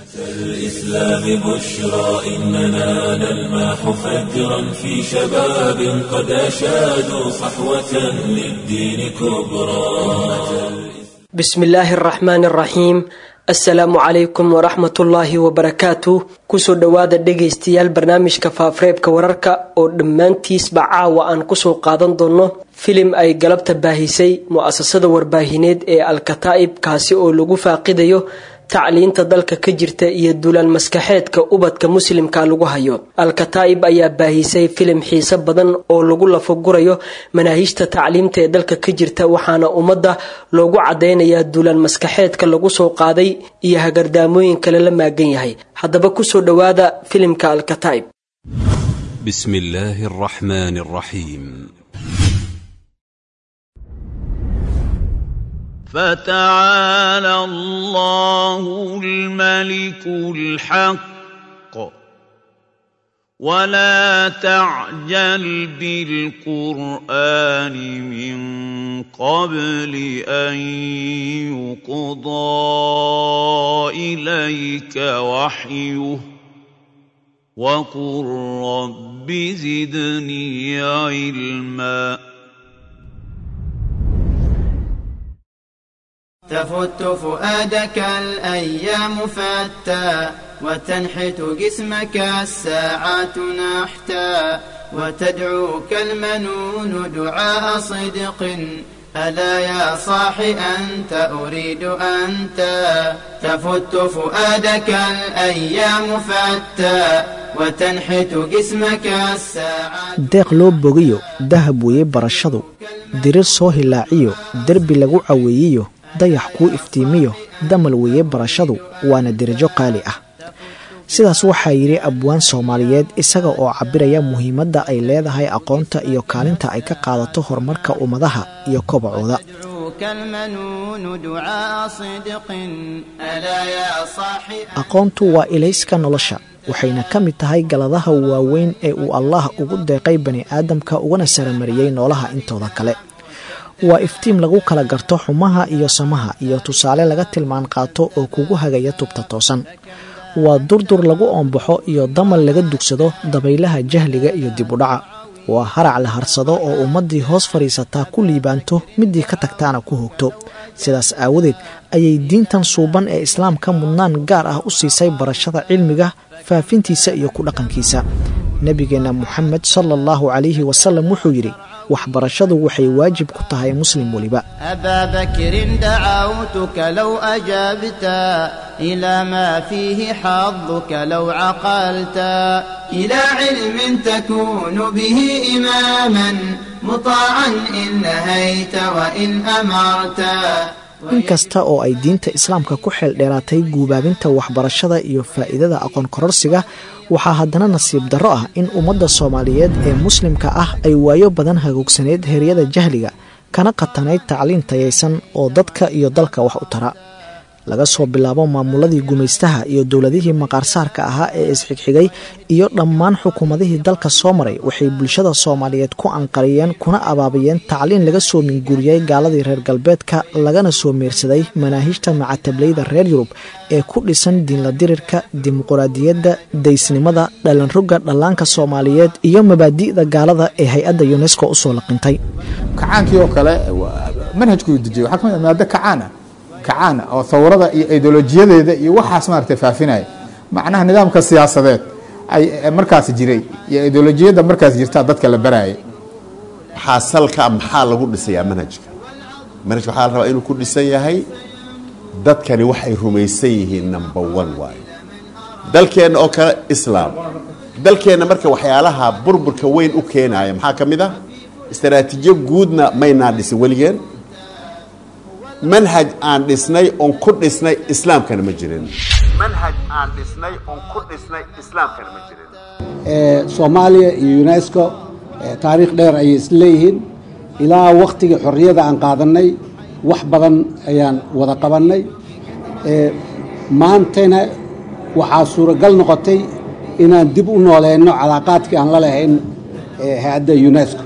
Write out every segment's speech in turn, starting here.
الإسلام بشرى إننا نلمح فجرا في شباب قد أشادوا صحوة للدين كبرى بسم الله الرحمن الرحيم asalaamu calaykum waraxmatullaahi wabarakaatu kusoo dhowaada dhegaystayaal barnaamijka faafareebka wararka oo dhammaantiisba caawa aan kusoo qaadan doono filim ay galabta baahisay mu-asasada warbaahineed ee alkataa'ib kaasi oo lagu faaqidayo tacliinta dalka ka jirta iyo dulaan maskaxeedka ubadka muslimka lagu hayo al-kataa'ib ayaa baahisay filim xiise badan oo lagu lafagurayo manaahijta tacliimta ee dalka ka jirta waxaana ummadda loogu cadeynayaa dulaan maskaxeedka lagu soo qaaday iyo hagardaamooyin kale la maagan yahay haddaba kusoo dhowaada filimka al-kataa'ib بسم الله الرحمن الرحيم فتعالى الله الملك الحق ولا تعجل بالقران من قبل ان يقضى اليك وحيه وقل رب زدني علما تفت فؤادك الأيام فتى وتنحت جسمك الساعات نحتا وتدعوك المنون دعاء صدق ألا يا صاح أنت أريد أنت تفت فؤادك الأيام فتى وتنحت جسمك الساعات deeq loo bogiyo dahab weeye barashadu dirir soo hilaaciyo derbi lagu caweeyiyo dayax kuu iftiimiyo damal weeye barashadu waana derajo qaali ah sidaas waxaa yidhi abwaan soomaaliyeed isaga oo cabiraya muhiimadda ay leedahay aqoonta iyo kaalinta ay ka qaadato horumarka ummadaha iyo kobacooda يدعوك المنون دعاء صدق ألا يا صاحي aqoontu waa ilayska nolosha waxayna ka mid tahay galadaha waaweyn ee uu allaah ugu deeqay bani aadamka ugana saramariyey noolaha intooda kale waa iftiim lagu kala garto xumaha iyo samaha iyo tusaale laga tilmaan qaato oo kugu hagaya tubta toosan waa durdur lagu oombaxo iyo damal laga dugsado dabaylaha jahliga iyo dib u dhaca waa harac la harsado oo ummaddii hoos fadhiisataa ku liibaanto midii ka tagtaana ku hogto sidaas aawadeed ayay diintan suuban ee islaamka mudnaan gaar ah u siisay barashada cilmiga faafintiisa iyo ku dhaqankiisa nebigeenna moxamed sala allahu calayhi wasalam wuxuu yidhi waxbarashadu waxay waajib ku tahay muslim weliba أبا بكر دعوتك لو أجبت إلى ما فيه حظك لو عقلت إلى علم تكون به إماما مطاعا إن نهيت وإن أمرت inkasta oo ay diinta islaamka ku xeel dheeraatay guubaabinta waxbarashada iyo faa'iidada aqoon kororsiga waxaa haddana nasiib darro ah in ummadda soomaaliyeed ee muslimka ah ay waayo badan hagoogsaneyd heryada jahliga kana qatanayd tacliin tayaysan oo dadka iyo dalka wax u tara laga soo bilaabo maamuladii gumaystaha iyo dowladihii maqaarsaarka ahaa ee isxigxigay iyo dhammaan xukuumadihii dalka soo maray waxay bulshada soomaaliyeed ku anqariyeen kuna abaabayeen tacliin laga soo minguuriyey gaaladii reer galbeedka lagana soo meersaday manaahijta macatablayda reer yurub ee ku dhisan diinla dirirka dimuquraadiyadda daysnimada dhalanroga dhallaanka soomaaliyeed iyo mabaadi'da gaalada ee hay-adda yunesko usoo laqintay kacaankii oo kale manhajkuu dejiyey waxaa kamid ah maado kacaan ah kacaan oo thawrada iyo ideolojiyadeeda iyo waxaas maaragtay faafinaya macnaha nidaamka siyaasadeed ay markaas jiray iyo ideolojiyadda markaas jirtaa dadka la barayay waxaa salka maxaa lagu dhisayaa manhajka manhajka waxaa la rabaa inuu ku dhisan yahay dadkani waxay rumaysan yihiin number one waayo dalkeenna oo kale islaam dalkeenna marka waxyaalaha burburka weyn u keenaya maxaa ka mid ah istaraatiijiyo guudna maynaan dhisin weligeen manhaj aan dhisnay oon ku dhisnay islaamkana ma jirin manhaj aan dhisnay oon ku dhisnay islaamkana ma jirin soomaaliya iyo unesco taariikh dheer ayay isleeyihiin ilaa wakhtigii xorriyada aan qaadannay wax badan ayaan wada qabannay maantana waxaa suuragal noqotay inaan dib u nooleyno calaaqaadkii aan la lahayn hay-adda unesco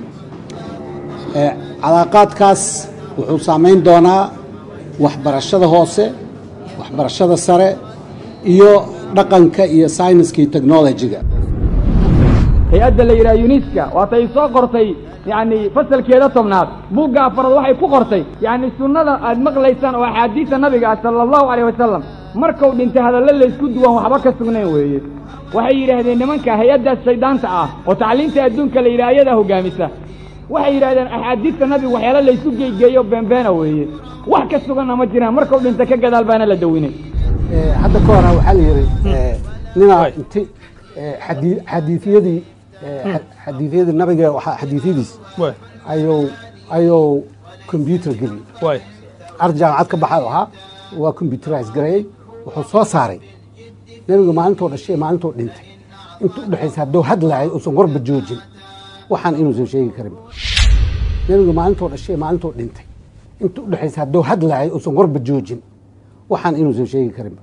calaaqaadkaas wuxuu saamayn doonaa waxbarashada hoose waxbarashada sare iyo dhaqanka iyo sayniska iyo technologiga hay-adda la yidhaha yuniska waatay soo qortay yacni fasalkeeda tobnaad buugga afaraad waxay ku qortay yacni sunnada aad maqlaysaan oo axaadiisa nabiga ah sala allahu calayh wasalam markuu dhintay hadallo laysku duwan waxba ka sugnayn weeye waxay yidhaahdeen nimanka hay-addaas shayddaanta ah oo tacliinta adduunka la yidhaha ayadaa hoggaamisa waxay yidhahdeen axaadiista nabigu waxyaala laysu geegeeyo beenbeena weeye wax ka suganna ma jiraan markuu dhintay ka gadaal baana la dawinay hadda ka hora waxaa la yidhi ninaa inti xadii xadiifyadii xadiifyadii nabiga waxaa xadiifyadiis ayuu ayuu combyuter geliyey ar jaamacad ka baxay ahaa waa combyuterize gareeyey wuxuu soo saaray nebiga maalintuu dhashay maalintuu dhintay inta u dhexaysa hadduu hadlaayay uusan warba joojin waxaan inuusan sheegi karin nebiga maalintuu dhashay maalintuu dhintay inta u dhexaysa hadduu hadlaayay uusan warba joojin waxaan inuusan sheegi karin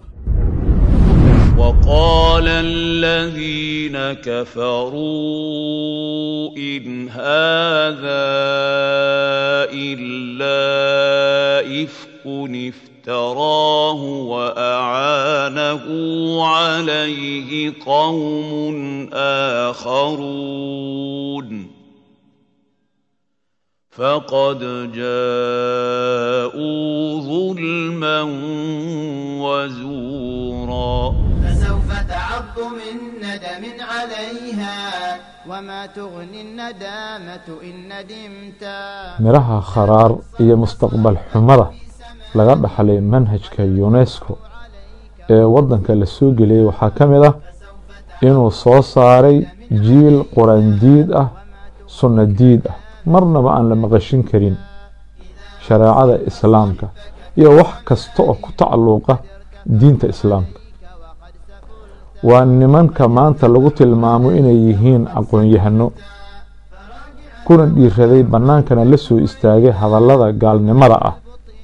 وقال الذين كفروا إن هذا إلا إفك افتراه وأعانه عليه قوم آخرون فقد جاءوا ظلما وزورا فسوف تعض من ندم عليها وما تغني الندامة إن ندمت midhaha kharaar iyo mustaqbal xumada laga dhaxlay manhajka yunesko ee waddanka la soo geliyey waxaa ka mid ah inuu soo saaray jiil quraandiid ah sunno diid ah marnaba aan la maqashin karin shareecada islaamka iyo wax kasta oo ku tacalluuqa diinta islaamka waa nimanka maanta lagu tilmaamo inay yihiin aqoon-yahano kuna dhiiraday bannaankana la soo istaagay hadallada gaalnimada ah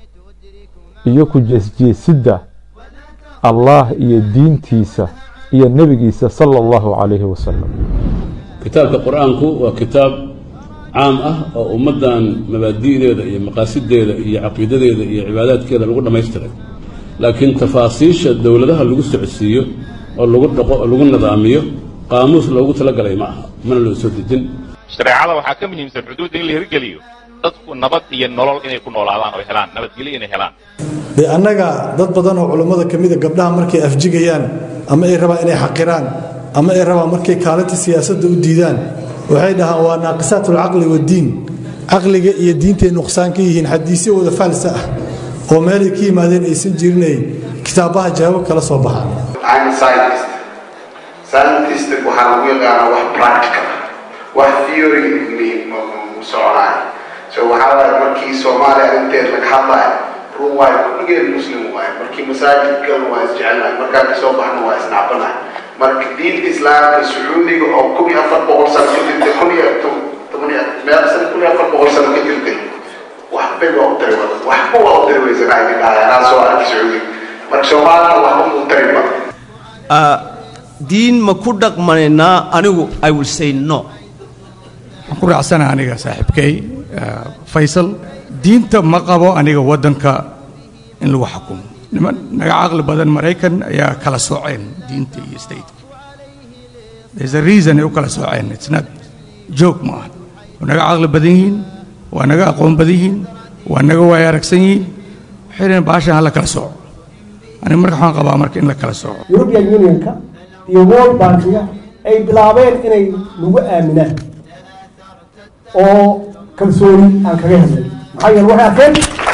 iyo ku jeesjeesidda allaah iyo diintiisa iyo nebigiisa sala allahu calayhi wasalam kitaabka qur-aanku waa kitaab caam ah oo ummaddan mabaadi'deeda iyo maqaasideeda iyo caqiidadeeda iyo cibaadaadkeeda lagu dhammaystiray laakiin tafaasiisha dowladaha lagu socodsiiyo oo lagu dhaqo oo lagu nidaamiyo qaamuus loogu talagalay ma aha mana loo soo dejin shareecada waxaa ka muhiimsan xuduudda in la hirgeliyo dadku nabad iyo nolol inay ku noolaadaan oo helaan nabadgelyo inay helaan dee annaga dad badan oo culummada ka mida gabdhaha markay afjigayaan ama ay rabaan inay xaqiraan ama ay rabaan markay kaalinta siyaasadda u diidaan waxay dhahaan waa naaqisaat alcaqli waddiin caqliga iyo diintay nuqsaan ka yihiin xadiisyo wada faalsa ah oo meelay ka yimaadeen aysan jirinay kitaabaha jawaabo kala soo baxaan scientist waxaa lagu yaqaanaa wax practical wax theory mu soconayo so waxaa waaye markii soomaaliya arrinteed laga hadlayo run waayo kulligeed muslim waaye markii masaajid galan waa isjecelnahay markaa kasoo baxna waa isnacbanahay marka diinta islaamka sacuudiga oo kun iyo afar boqol sano ka jirtay kun iyo toban iyo meel sano kun iyo afar boqol sano ka jirtay waxbay waa u tari waxba waa u tari weysanahay dhahay anaa soo arkay sacuudiga marka soomaalina waxba mu tariba diin ma ku dhaqmanaynaa anigu i will say no waxaan ku raacsana aniga saaxiibkay faysal diinta ma qabo aniga waddanka in lagu xukumo niman naga caqli badan maraykan ayaa kala sooceen diinta iyo stateka there's a reason ay u kala sooceen it's not joke ma aha waa naga caqli badan yihiin waa naga aqoon badan yihiin waa naga waaya aragsan yihiin waxay dhaheen baashan ha la kala sooco aniga marka waxaan qabaa marka in la kala sooco european unionka iyo world bankiga ay bilaabeen inay nagu aaminaan oo kalsooni aan kaga helnay maxaa yeele waxay arkeen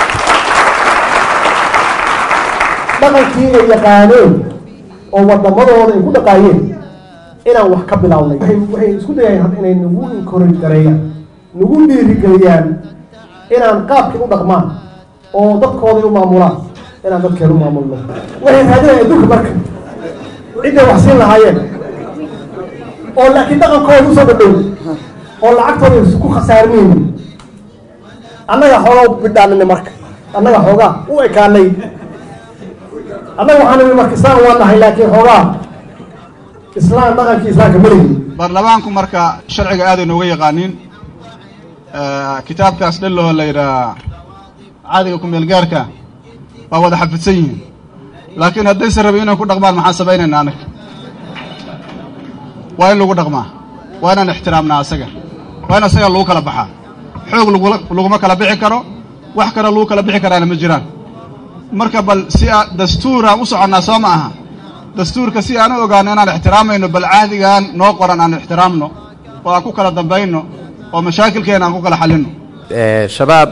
dhaqankii ay yaqaaneen oo waddamadooda ay ku dhaqaayeen inaan wax ka bilownay waxay isku dayeen hadda inay nagu encourage gareeyaan nagu dhiirigeliyaan inaan qaabkii u dhaqmaan oo dadkooday u maamulaan inaan dadkeen u maamulno waxay raadinayaan adduunka marka cidday wax siin lahaayeen oo laakiin dhaqankooda usoo dhadhow oo lacagtooda isku khasaarmaynin annaga xoogaa u bidhaanina marka annaga xoogaa u ekaanay annaga waxaan nimi marka islaam waa nahay laakiin xoogaa islaam dhaqankii islaamka malihi baarlamaanku marka sharciga aaday nooga yaqaaniin kitaabkaas dhalloo la yidhaha caadiga ku-meelgaarka waa wada xafidsan yihiin laakiin haddayse rabin inay ku dhaqmaan maxaan samaynaynaa anaga waa in lagu dhaqmaa waa inaan ixtiraamnaa asaga waa in asaga lagu kala baxaa xoog laguma kala bixi karo wax kale lagu kala bixi karaana ma jiraan marka bal si a dastuuraan u soconnaa soo ma aha dastuurka si aan u ogaano inaan ixtiraamayno bal cahdigan noo qoran aan ixtiraamno oo aan ku kala dambayno oo mashaakilkeena aan ku kala xallinno shabaab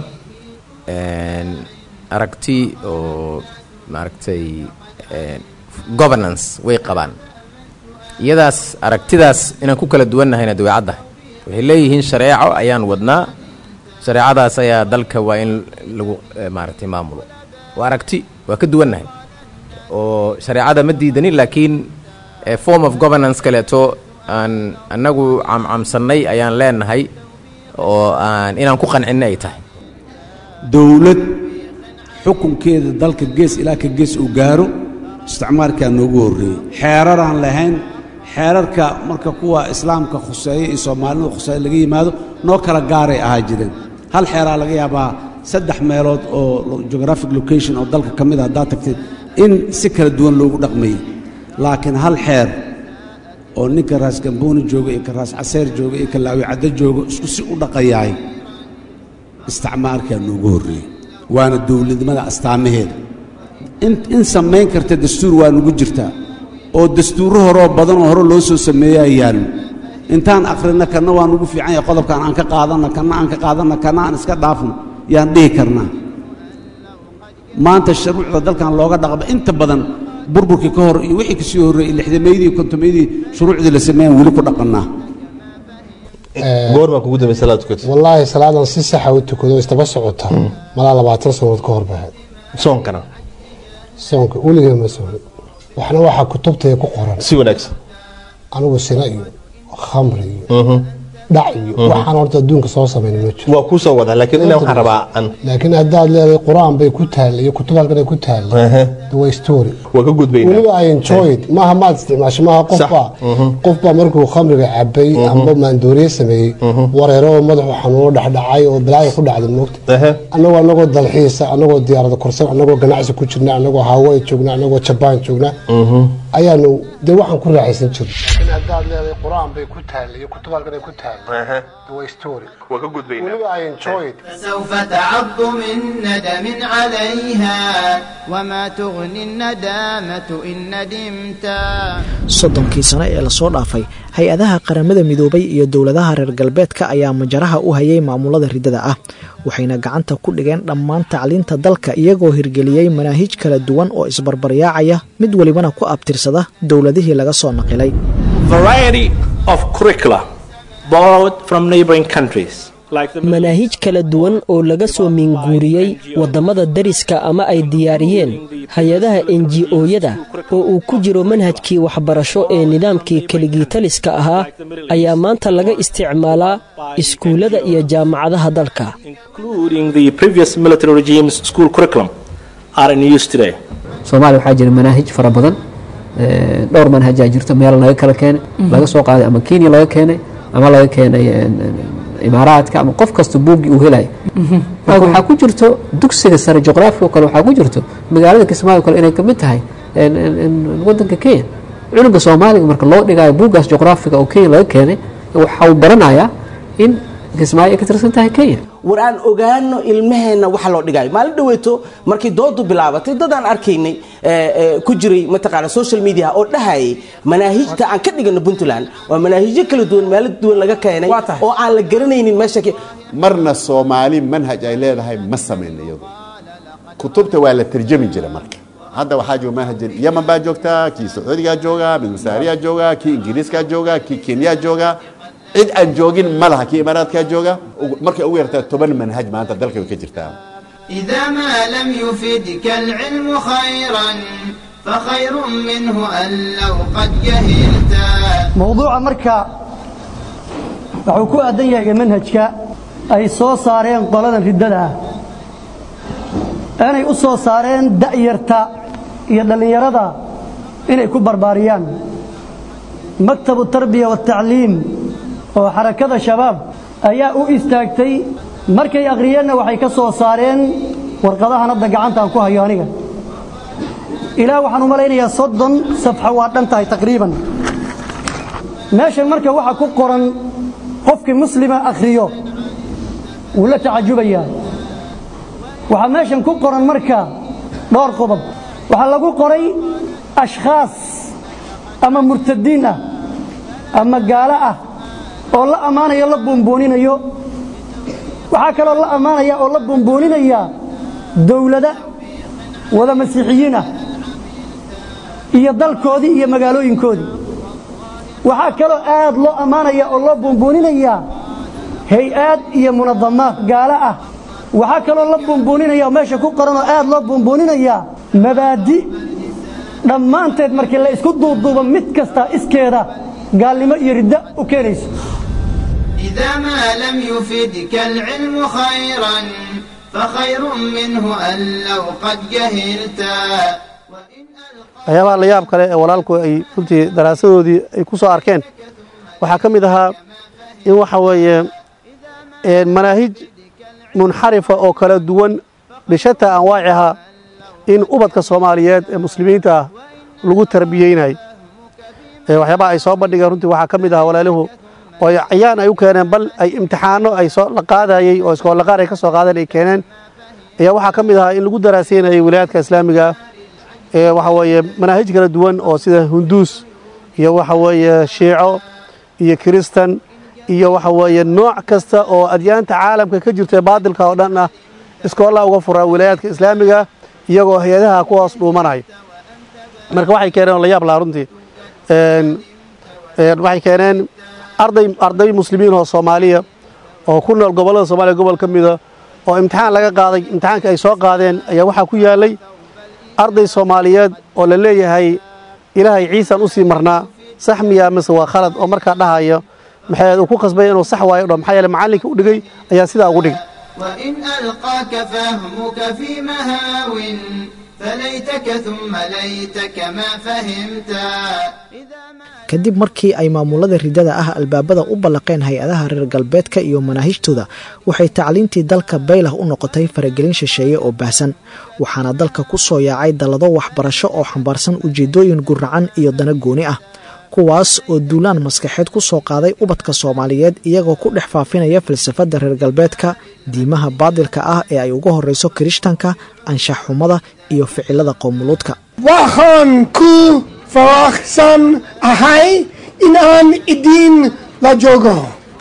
aragti oo maaragtay governance way qabaan iyadaas aragtidaas inaan ku kala duwannahayna dabeecaddahay waxay leeyihiin shareeco ayaan wadnaa shareecadaas ayaa dalka waa in lagu maaragtay maamulo waa aragti waa ka duwannahay oo shareecada ma diidanin laakiin form of governance kaleeto aan annagu camcamsannay ayaan leenahay oo aan inaan ku qancinna ay tahay dowlad xukunkeeda dalka gees ilaa ka gees uu gaaro isticmaalkaa noogu horreeyey xeeraraan lahayn xeerarka marka kuwa islaamka khuseeya iyo soomaalida khuseeya laga yimaado noo kala gaaray ahaa jireen hal xeeraa laga yaabaa saddex meelood oo geographic location oo dalka ka mid a haddaad tagtid in si kala duwan loogu dhaqmayey laakiin hal xeer oo ninka raas gambooni jooga iyo ka raas caseer jooga iyo ka laawi caddo jooga isku si u dhaqayaay isticmaalkaa noogu horreeyey waana dowladnimada astaamaheeda in samayn karta dastuur waa nugu jirtaa oo dastuurro horoo badanoo hore loo soo sameeyaa yaallo intaan akhrina kanna waa nugu fiican yahay qodobkan aan ka qaadanna kanna aan ka qaadanna kanna aan iska dhaafno yaan dhihi karnaa maanta shuruucda dalkan looga dhaqma inta badan burburkii ka hor iyo wixii kasii horreeyey lixdameydii iyo kontomeydii shuruucdii la sameeyaan weli ku dhaqannaa goormaa kugu dambaysa salaad tukatay wallaahi salaadan si saxa u tukado istaba socota malaa labaatan sanood ka hor bahayd soonkana soonka weligee ma soonin waxna waxaa kutubtaya ku qoran si wanaagsan anigu sina iyo khamri iyo dhac iyo waxaan horta adduunka soo samayn ma jiro waa kuu soo wadaa laakiin inaa waxaan rabaa an laakiin haddaad leedahay qur-aan bay ku taalla iyo kutub halkan ay ku taalla waa story waa ka gudbayna weliba i enjoy it maaha maad isticmaasho maaha qofbaa qofbaa markuu khamriga cabay amba maandooriye sameeyey wareero oo madaxu xanuuno dhexdhacay oo balaayo ku dhacday moogta annagoo annagoo dalxiisa annagoo diyaarada korsan annagoo ganacsi ku jirna annagoo hawaii joogna annagoo jabaan joogna ayaanu dee waxaan ku raaxaysan jirnay laakiin haddaad leedahay qur-aan bay ku taalla iyo kutub halkan ay ku taalla waa story waa ka gudbayna weliba i enjoy it فسوف تعض من ندم عليها وما تغني الندامة إن ندمت soddonkii sano ee lasoo dhaafay hay-adaha qaramada midoobay iyo dowladaha reer galbeedka ayaa majaraha u hayay maamulada riddada ah waxayna gacanta ku dhigeen dhammaan tacliinta dalka iyagoo hirgeliyey manaahij kala duwan oo isbarbaryaacaya mid welibana ku abtirsada dowladihii laga soo naqilay manaahij kala duwan oo laga soo minguuriyey waddamada dariska ama ay diyaariyeen hay-adaha enji-ooyada oo uu ku jiro manhajkii waxbarasho ee nidaamkii keligiitaliska ahaa ayaa maanta laga isticmaalaa iskuullada iyo jaamacadaha dalka soomaaliya waxaa jira manaahij fara badan dhowr manhajaa jirto meel laga kala keenay laga soo qaaday ama kenya laga keenay ama laga keenay imaaraadka ama qof kasta buuggii uu helaya marka waxaa ku jirto dugsiga sare juqraafiga kale waxaa ku jirto magaalada kismaayo kale inay kamid tahay wadanka kenya cunuga soomaaliga marka loo dhigayo buuggaas juqraafiga oo kenya laga keenay waxa uu baranayaa in kismaayo ay ka tirsan tahay kenya war aan ogaano ilmaheenna waxa loo dhigayo maalin dhaweeto markii doodu bilaabatay dad aan arkaynay ku jiray mataqaana social media oo dhahayay manaahijta aan ka dhigano puntland waa manaahijyo kala duwan meelo duwan laga keenay oo aan la garanaynin meesha marna soomaali manhaj ay leedahay ma samayna iyadu kutubta waa la tarjami jira marka hadda waxaa jooga manhaj yaman baa joogtaa kii sacuudigaa jooga mid masaariyaa jooga kii ingiriiskaa jooga kii kenyaa jooga cid aan joogin ma laha kii imaaraadkaa jooga markay ugu yartaa toban manhaj maanta dalka way ka jirtaa إذا ما لم يفدك العلم خيرا فخير منه أن لو قد جهلت mowduuca marka wuxuu ku aadan yahay manhajka ay soo saareen qoladan riddada ah inay u soo saareen da'yarta iyo dhallinyarada inay ku barbaariyaan maktabu tarbiya waatacliim oo xarakada shabaab ayaa u istaagtay markay akhriyeenna waxay ka soo saareen warqadahan hadda gacantaan ku hayo aniga ilaa waxaan u malaynayaa soddon safxo waa dhan tahay taqriiban meeshan marka waxa ku qoran qofkii muslima akhriyo wuu la tacajubayaa waxaa meeshan ku qoran marka dhowr qodob waxaa lagu qoray ashkhaas ama murtadiin ah ama gaalo ah oo la ammaanayo la buunbuuninayo waxaa kaloo la ammaanaya oo la buunbuuninaya dowlada wada masiixiyiin ah iyo dalkoodii iyo magaalooyinkoodii waxaa kaloo aad loo ammaanaya oo loo buunbuuninaya hay-aad iyo munadamaad gaalo ah waxaa kaloo la buunbuuninaya oo meesha ku qoran oo aad loo buunbuuninaya mabaadi dhammaanteed markii la isku duuduubo mid kasta iskeeda gaalnimo iyo ridda u keenayso إذا ما لم يفدك العلم خيرا فخير منه أن لو قد جهلتا waxyaabaha la yaab kale ee walaalku ay runtii daraasadoodii ay ku soo arkeen waxaa ka mid ahaa in waxa weeye manaahij munxarifa oo kala duwan bishataa anwaaciha in ubadka soomaaliyeed ee muslimiinta ah lagu tarbiyeynayo waxyaabaha ay soo bandhigeen runtii waxaa ka mid ahaa walaaluhu oo cayaan ay u keeneen bal ay imtixaano ay soo la qaadayey oo iskoolaqaar ay ka soo qaadeen ay keeneen ayaa waxaa ka mid ahaa in lagu daraaseynayay wilaayadka islaamiga ee waxa weeye manaahij kala duwan oo sida hunduus iyo waxa weeye shiico iyo kiristan iyo waxa weeye nooc kasta oo adyaanta caalamka ka jirta ee baadilka oo dhan ah iskoollaa uga furaa wilaayaadka islaamiga iyagoo hay-adaha ku hoos dhuumanayo marka waxay keeneen oo la yaab lahaa runtii waxay keeneen arday arday muslimiin oo soomaaliya oo ku nool gobollada soomaaliya gobol ka mida oo imtixaan laga qaaday imtixaankii ay soo qaadeen ayaa waxaa ku yaallay arday soomaaliyeed oo la leeyahay ilaahay ciisan u sii marnaa sax miyaa mise waa khalad oo markaa dhahayo maxay uu ku qasbay inuu sax waayo dho maxaa yeele macallinkii u dhigay ayaa sidaa ugu dhigay وإن ألقاك فهمك في مهاو فليتك ثم ليتك ما فهمتا kadib markii ay maamulada ridada ah albaabada u ballaqeen hay-adaha reer galbeedka iyo manaahijtooda waxay tacliintii dalka baylah u noqotay faragelin shisheeye oo baahsan waxaana dalka ku soo yaacay dallado waxbarasho oo xambaarsan ujeeddooyin guracan iyo dana gooni ah kuwaas oo duulaan maskaxeed ku soo qaaday ubadka soomaaliyeed iyagoo ku dhex faafinaya falsafadda reer galbeedka diimaha baadilka ah ee ay uga horrayso kirishtanka anshax xumada iyo ficilada qowmuluudka waxaan ku faraxsan ahay in aan idin la joogo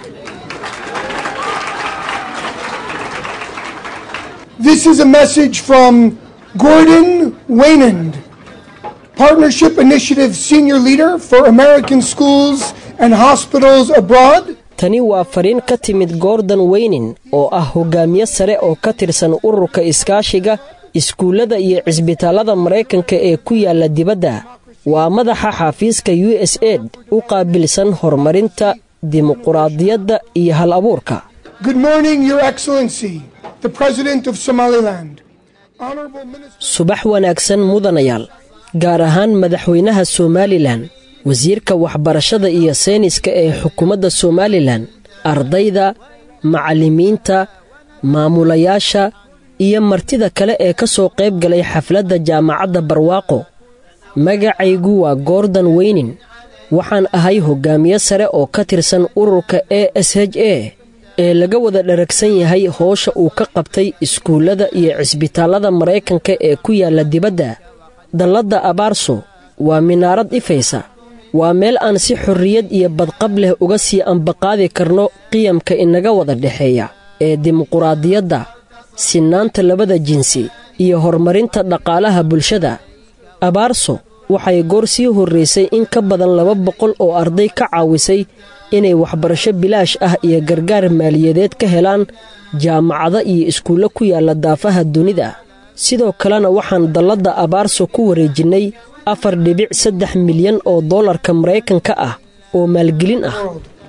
This is a message from Gordon Waynand, Partnership Initiative Senior Leader for American Schools and Hospitals Abroad. tani waa fariin ka timid gordon weynin oo ah hogaamiye sare oo ka tirsan ururka iskaashiga iskuullada iyo cisbitaallada maraykanka ee ku yaalla dibadda waa madaxa xafiiska u s aid u qaabilsan horumarinta dimuquraadiyadda iyo hal abuurka Good morning, Your Excellency, the President of Somaliland. Honorable Minister. subax wanaagsan mudanayaal gaar ahaan madaxweynaha somalilan wasiirka waxbarashada iyo sayniska ee xukuumadda somalilan ardayda macallimiinta maamulayaasha iyo martida kale ee ka soo qayb galay xafladda jaamacadda barwaaqo magacaygu waa gordon weynin waxaan ahay hoggaamiye sare oo ka tirsan ururka e s h a ee laga wada dharagsan yahay hoosha uu ka qabtay iskuullada iyo cisbitaallada maraykanka ee ku yaalla dibadda dalladda abaarso waa minaarad ifaysa waa meel aan si xorriyad iyo badqab leh uga sii ambaqaadi karno qiyamka inaga wada dhexeeya ee dimuquraadiyadda sinnaanta labada jinsi iyo horumarinta dhaqaalaha bulshada abaarso waxay goor sii horraysay in ka badan laba boqol oo arday ka caawisay inay waxbarasho bilaash ah iyo gargaar maaliyadeed ka helaan jaamacado iyo iskuullo ku yaalla daafaha dunida sidoo kalena waxaan dalladda abaarso ku wareejinnay afar dhibic saddex milyan oo dollarka maraykanka ah oo maalgelin ah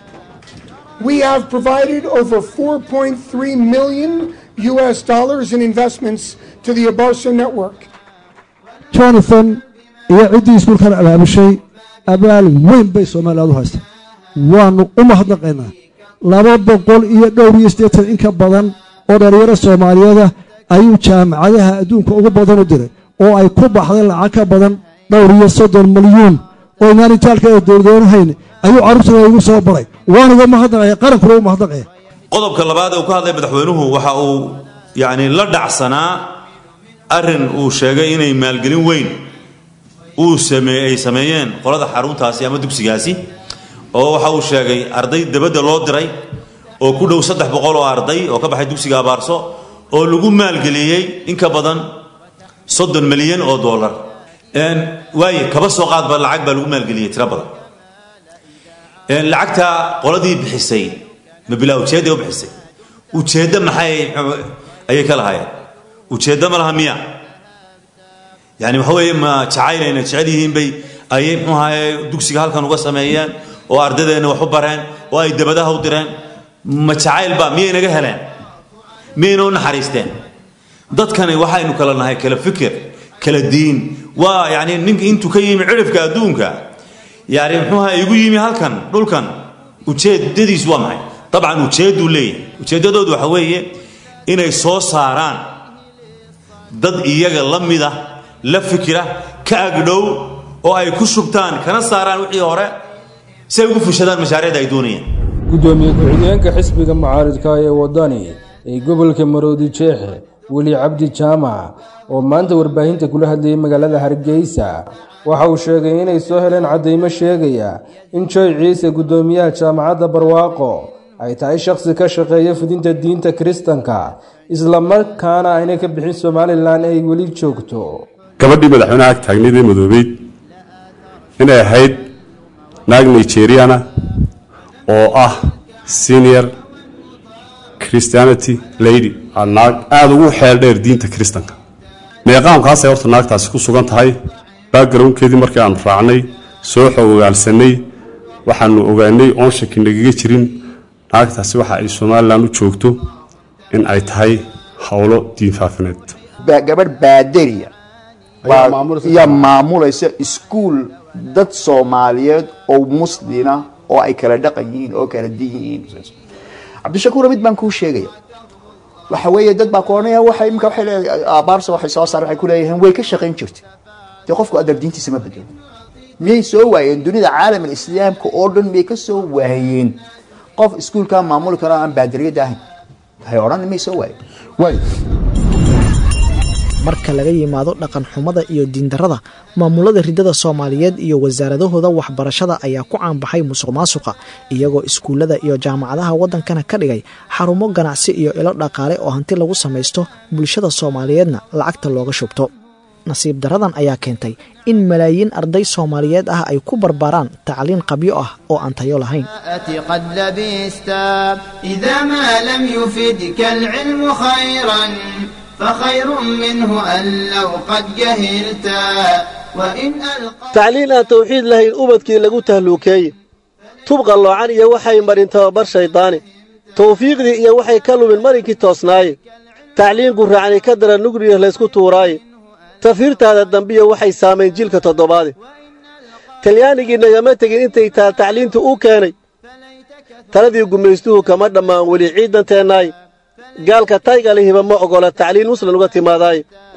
We have provided over 4.3 million US dollars in investments to the Abarsa network. jonathan iyo ciddii iskuulkan abaabushay abaal weyn bay soomaaliyaad u haysta waannu u mahadnaqaynaa laba boqol iyo dhowr iyo siddeetan in ka badan oo dhallinyaro soomaaliyeeda ayuu jaamacadaha adduunka ugu badan u diray oo ay ku baxday lacag ka badan dhowr iyo soddon milyuun oo inaan itaalkeeda dowladoonahayn ayuu carruurtooda igu soo baray waanuga mahadnaqaya qarankuna u mahadnaqaya qodobka labaad ee uu ka hadlay madaxweynuhu waxa uu yacni la dhacsanaa arrin uu sheegay inay maalgelin weyn uu sameey ay sameeyeen qolada xaruntaasi ama dugsigaasi oo waxa uu sheegay arday dibadda loo diray oo ku dhow saddex boqol oo arday oo ka baxay dugsiga abaarso oo lagu maalgeliyey in ka badan soddon milyan oo dollar waaye kaba soo qaadba lacag baa lagu maalgeliyey tiro badan lacagta qoladii bixisay ma bilaa ujeedda u bixisay ujeeddo maxay ayay ka lahaayeen ujeeddo ma laha miya yani waxa weeye ma jacayleyna jecel yihiin bay ayay muxuu ahaye dugsiga halkan uga sameeyeen oo ardadeenna wax u bareen oo ay dabadaha u direen ma jacayl ba miyay naga heleen miyayna u naxariisteen dadkani waxaynu kala nahay kala fikir kala diin waa yani ninka intuu ka yimi cirifka adduunka yani muxuu ahaye igu yimi halkan dhulkan ujeedadiisu waa maxay dabcan ujeedduu leeyahay ujeeddadoodu waxa weeye inay soo saaraan dad iyaga la mida la fikira ka agdhow oo ay ku shubtaan kana saaraan wixii hore si ay ugu fushadaan mashaariicda ay doonayaan gudoomiye ku-xigeenka xisbiga mucaaridka ee wadani ee gobolka maroodi jeexe weli cabdi jaamac oo maanta warbaahinta kula hadlayay magaalada hargeysa waxa uu sheegay inay soo heleen caddaymo sheegaya in joy ciise guddoomiyaha jaamacadda barwaaqo ay tahay shakhsi ka shaqeeya fidinta diinta kiristanka islamarkaana aynay ka bixin somalilan ay weli joogto gabadhii madaxweynaha ag taagnayd ee madoobeyd inay ahayd naag nigeriana oo ah senior christianity lady aa naag aada ugu xeel dheer diinta kiristanka meeqaamkaasay horta naagtaasi ku sugan tahay backgroundkeedii markii aanu raacnay soo xogogaalsanay waxaanu ogaanay oon shaki nagaga jirin naagtaasi waxa ay somalilan u joogto in ay tahay howlo diin faafineed gabadh baaderiya yaa maamulaysa iskuul dad soomaaliyeed oo muslina oo ay kala dhaqan yihiin oo kala din yihiin cabdishakuur mid baan kuu sheegaya waxa weeye dad baa ku odhanaya waxa imika waxay leedahay abaarsa waxay soo saar waxay ku leeyihiin way ka shaqayn jirtay dee qofku adar diintiisa ma bedelo miyay soo waayeen dunida caalam islaamka oo dhan miyay ka soo waayeen qof iskuulkaa maamuli karo aan baadariyada ahayn waxay odhan miyay soo waayeen marka laga yimaado dhaqan xumada iyo diindarrada maamulada ridada soomaaliyeed iyo wasaaradahooda waxbarashada ayaa ku caanbaxay musuq maasuqa iyagoo iskuullada iyo jaamacadaha waddankana ka dhigay xarumo ganacsi iyo ilo dhaqaale oo hanti lagu samaysto bulshada soomaaliyeedna lacagta looga shubto nasiib darradan ayaa keentay in malaayiin arday soomaaliyeed ah ay ku barbaaraan tacliin qabyo ah oo aan tayo lahayn قد لبست إذا ما لم يفدك العلم خيرا فخير منه أن لو قد جهلت وإن ألقى tacliin aan tawxiid lahayn ubadkii lagu tahluukeeye tub qalloocan iyo waxay marin tababar shayddaani tawfiiqdii iyo waxay ka lumin marinkii toosnaaye tacliin gurraacni ka dara nugriya laysku tuuraaye tafiirtaada dambiya waxay saamayn jilka toddobaade talyaanigii nagama tegin intay taal tacliintu u keenay taladii gumaystuhu kama dhammaan weli ciidanteennaaye gaalka taygalihiba ma oggola tacliin muslim uga timaadaaye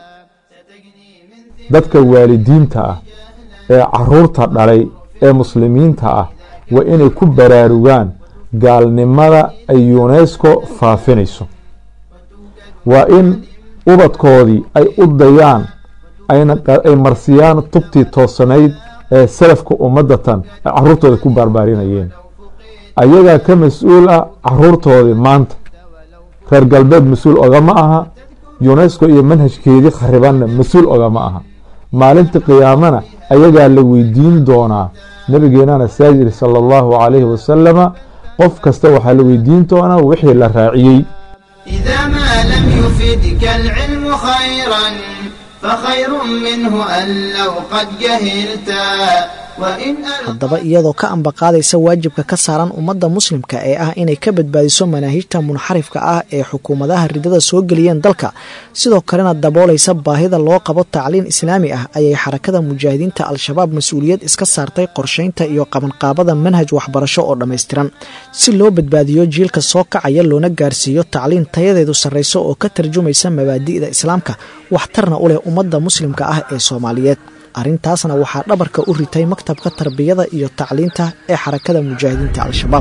dadka waalidiinta ah ee carruurta dhalay ee muslimiinta ah waa inay ku baraarugaan gaalnimada ay yunesko faafinayso waa in ubadkoodii ay u dayaan ay marsiyaan tubtii toosanayd ee salafka ummadatan ay carruurtooda ku baarbaarinayeen ayagaa ka mas-uul ah carruurtoodii maanta reer galbeed mas-uul ogama aha yunesko iyo manhajkeedii kharibanna mas-uul ogama aha maalinta qiyaamana ayagaa la weydiin doonaa nabigeenana saa yiri sala allahu calayhi wasalama qof kasta waxaa la weydiin doonaa wixii la raaciyey إذا ما لم يفدك العلم خيرا فخير منه أن لو قد جهلت haddaba iyadoo ka ambaqaadaysa waajibka ka saaran ummadda muslimka ee ah inay ka badbaadiso manaahijta munxarifka ah ee xukuumadaha ridada soo geliyeen dalka sidoo kalena daboolaysa baahida loo qabo tacliin islaami ah ayay xarakada mujaahidiinta al-shabaab mas-uuliyad iska saartay qorshaynta iyo qabanqaabada manhaj waxbarasho oo dhammaystiran si loo badbaadiyo jiilka soo kacaya loona gaarsiiyo tacliin tayadeedu sarrayso oo ka tarjumaysa mabaadi'da islaamka waxtarna u leh ummadda muslimka ah ee soomaaliyeed arrintaasna waxaa dhabarka u ritay maktabka tarbiyada iyo tacliinta ee xarakada mujaahidiinta al-shabaab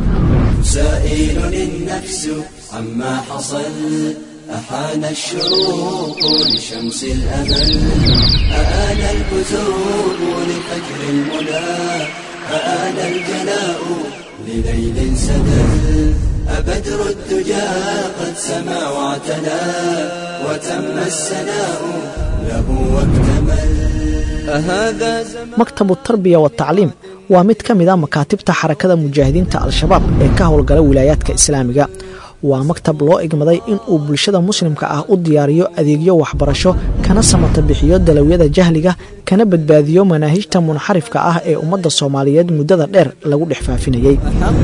أحان الشروق لشمس الأمل أآن الكتب لفجر المنى أآن الجلاء لليل سدل أبدر الدجى قد سما واعتلى وتم السناء له واكتمل maktabu tarbiya watacliim waa mid ka mid a makaatibta xarakada mujaahidiinta al-shabaab ee ka howlgala wilaayaadka islaamiga waa maktab loo igmaday in uu bulshada muslimka ah u diyaariyo adeegyo waxbarasho kana samata bixiyo dalawyada jahliga kana badbaadiyo manaahijta munxarifka ah ee ummadda soomaaliyeed muddada dheer lagu dhex faafinayey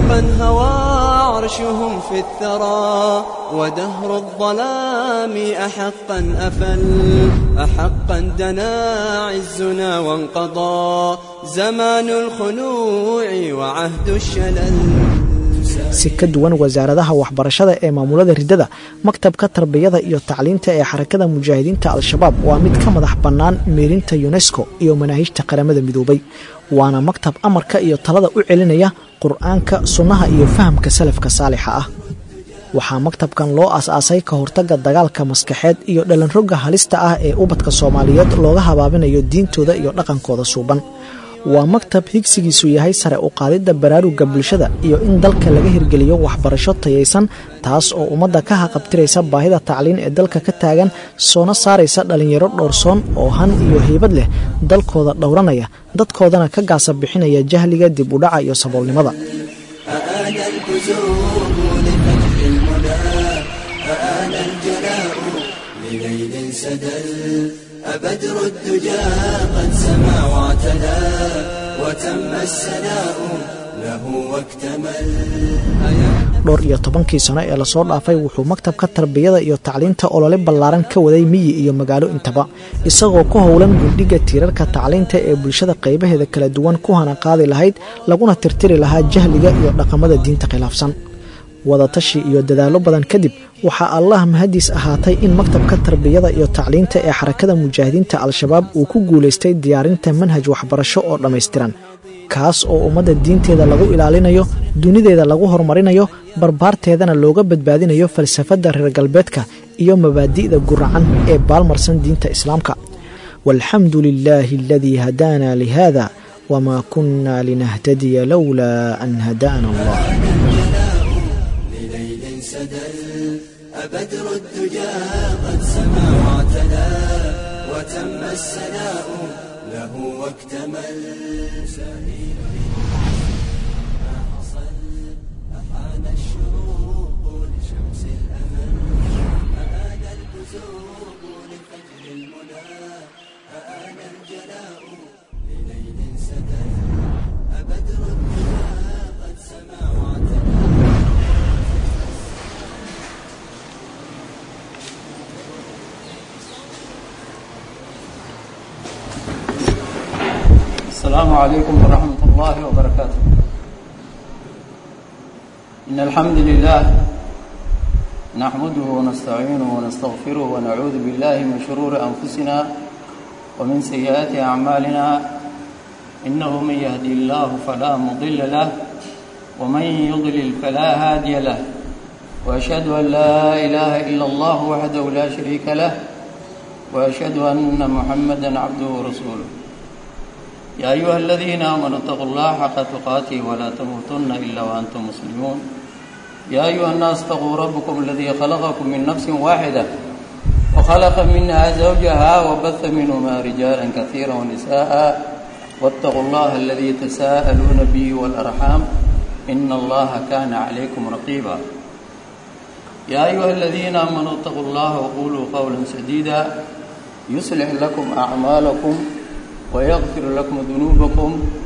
عرشهم في الثرى ودهر الظلام أحقا أفل أحقا دنا عزنا وانقضى زمان الخنوع وعهد الشلل si ka duwan wasaaradaha waxbarashada ee maamulada ridada maktabka tarbiyada iyo tacliinta ee xarakada mujaahidiinta al-shabaab waa mid ka madax bannaan meerinta yunesko iyo manaahijta qaramada midoobay waana maktab amarka iyo talada u celinaya qur-aanka sunnaha iyo fahamka salafka saalixa ah waxaa maktabkan loo aas-aasay ka hortagga dagaalka maskaxeed iyo dhalanrogga halista ah ee ubadka soomaaliyeed looga habaabinayo diintooda iyo dhaqankooda suuban waa maktab higsigiisu yahay sare u qaadidda baraarugga bulshada iyo in dalka laga hirgeliyo waxbarasho tayaysan taas oo ummadda ka haqabtiraysa baahida tacliin ee dalka ka taagan soona saaraysa dhallinyaro dhowrsoon oo han iyo heybad leh dalkooda dhowranaya dadkoodana ka gaasa bixinaya jahliga dib u dhaca iyo saboolnimada أبدر الدجى قد سما واعتلى وتم السناء له واكتمل dhowr iyo tobankii sano ee lasoo dhaafay wuxuu maktabka tarbiyada iyo tacliinta olole ballaaran ka waday miyi iyo magaalo intaba isagoo ku howlan gundhiga tiirarka tacliinta ee bulshada qaybaheeda kala duwan ku hana qaadi lahayd laguna tirtiri lahaa jahliga iyo dhaqamada diinta khilaafsan wadatashi iyo dadaallo badan kadib waxaa allah mahadiis ahaatay in maktabka tarbiyada iyo tacliinta ee xarakada mujaahidiinta al-shabaab uu ku guulaystay diyaarinta manhaj waxbarasho oo dhammaystiran kaas oo ummadda diinteeda lagu ilaalinayo dunideeda lagu horumarinayo barbaarteedana looga badbaadinayo falsafadda reer galbeedka iyo mabaadi'da guracan ee baalmarsan diinta islaamka walxamdu lilaahi aladii hadaana lihada wamaa kunna linahtadiya lowlaa an hadaana allah أبدر الدجى قد سما واعتلى وتم السناء له واكتمل سهيل ما حصل أحان الشروق لشمس الأمل أآن البزوق لفجر المنى أآن الجلاء لليل سدل أبدر الدجى قد سما واعتلى السلام عليكم ورحمة الله وبركاته إن الحمد لله نحمده ونستعينه ونستغفره ونعوذ بالله من شرور أنفسنا ومن سيئات أعمالنا إنه من يهدي الله فلا مضل له ومن يضلل فلا هادي له وأشهد أن لا إله إلا الله وحده لا شريك له وأشهد أن محمدا عبده ورسوله يا أيها الذين آمنوا اتقوا الله حق تقاته ولا تموتن إلا وأنتم مسلمون يا أيها الناس اتقوا ربكم الذي خلقكم من نفس واحدة وخلق منها زوجها وبث منهما رجالا كثيرا ونساء واتقوا الله الذي تساءلون به والأرحام إن الله كان عليكم رقيبا يا أيها الذين آمنوا اتقوا الله وقولوا قولا سديدا يصلح لكم أعمالكم ويغفر لكم ذنوبكم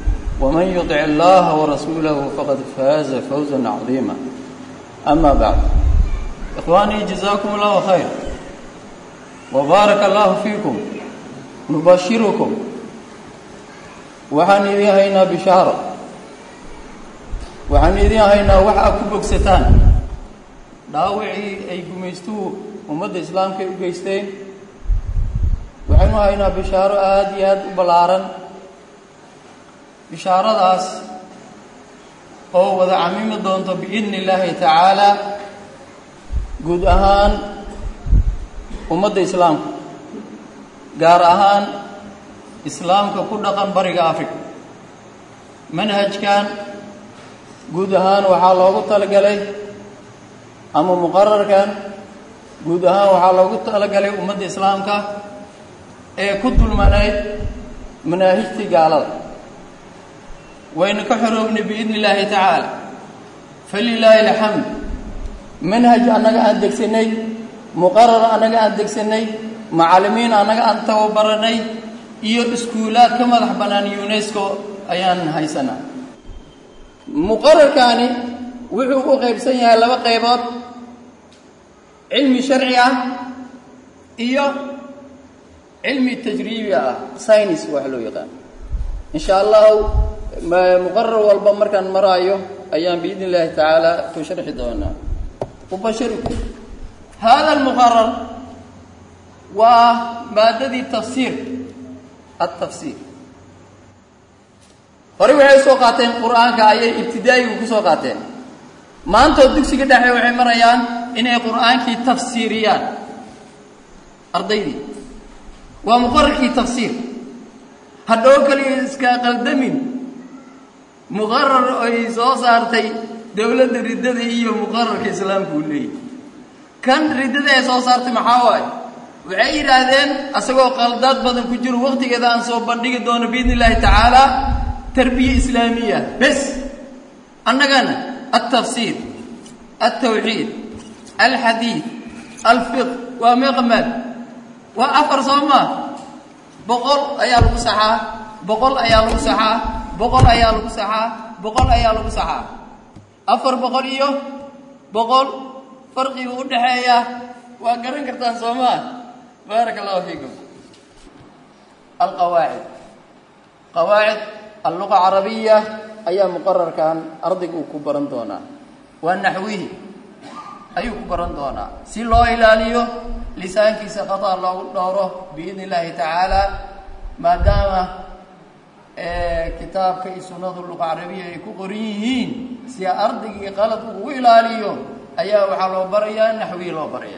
ومن يطع الله ورسوله فقد فاز فوزا عظيما أما بعد إخواني جزاكم الله خير وبارك الله فيكم نبشركم waxaan idiin haynaa bishaaro waxaan idiin haynaa wax aad ku bogsataan dhaawacii ay gumaystuhu ummadda islaamka ay u geysteen waxaynu haynaa bishaaro aada iyo aada u ballaaran bishaaradaas oo wada camimi doonto biidni illaahi tacaala guud ahaan ummadda islaamka gaar ahaan islaamka ku dhaqan bariga africa manhajkan guud ahaan waxaa loogu talagalay ama muqararkan guud ahaan waxaa loogu talagalay ummadda islaamka ee ku dulmanayd manaahijtii gaalada waynu ka xoroobnay biidni illaahi tacaala falilaahi alxamd manhaj annaga aan degsanay muqarar annaga aan degsanay macallimiin annaga aan tababaranay iyo iskuulaad ka madax bannaan unesco ayaan haysanaa muqararkaani wuxuu u qaybsan yahay laba qaybood cilmi sharci ah iyo cilmi tajriibi ah science wax loo yaqaan insha allahu muqarar walba markaan maraayo ayaan biidni illaahi tacaala ku sharxi doonaa ubashirikum hada almuqarar waa maadadii tafsiir altafsiir horey waxay soo qaateen qur-aanka ayay ibtidaa'igu ku soo qaateen maantoo dugsiga dhexe waxay marayaan inay qur-aankii tafsiiriyaan ardaydii waa muqararkii tafsiir hadhow kaliya iska qaldamin muqarar ay soo saartay dowladda riddada iyo muqararka islaamka uu leeyahy kan riddada ay soo saartay maxaa waaye waxay yidhaahdeen asagoo qaldaad badan ku jiro waqtigeeda aan soo bandhigi doono biidni illaahi tacaala tarbiya islaamiya bes annagana altafsiir altawxiid alxadiid alfiq waa meeqamaad waa afar soo maa boqol ayaa lagu saxaa boqol ayaa lagu saxaa boqol ayaa lagu saxaa boqol ayaa lagu saxaa afar boqol iyo boqol farqiga u dhaxeeya waa garan kartaan soo maa baaraka allahu fiikum alqawaacid qawaacid alluqa carabiya ayaa muqararkan ardayga uu ku baran doonaa waa naxwihi ayuu ku baran doonaa si loo ilaaliyo lisaankiisa qataa loogu dhowro biidni illaahi tacaala maadaama kitaabka iyo sunnadu luqa carabiya ay ku qoran yihiin si ardaygii qalad ugu ilaaliyo ayaa waxaa loo barayaa naxwihi loo baraya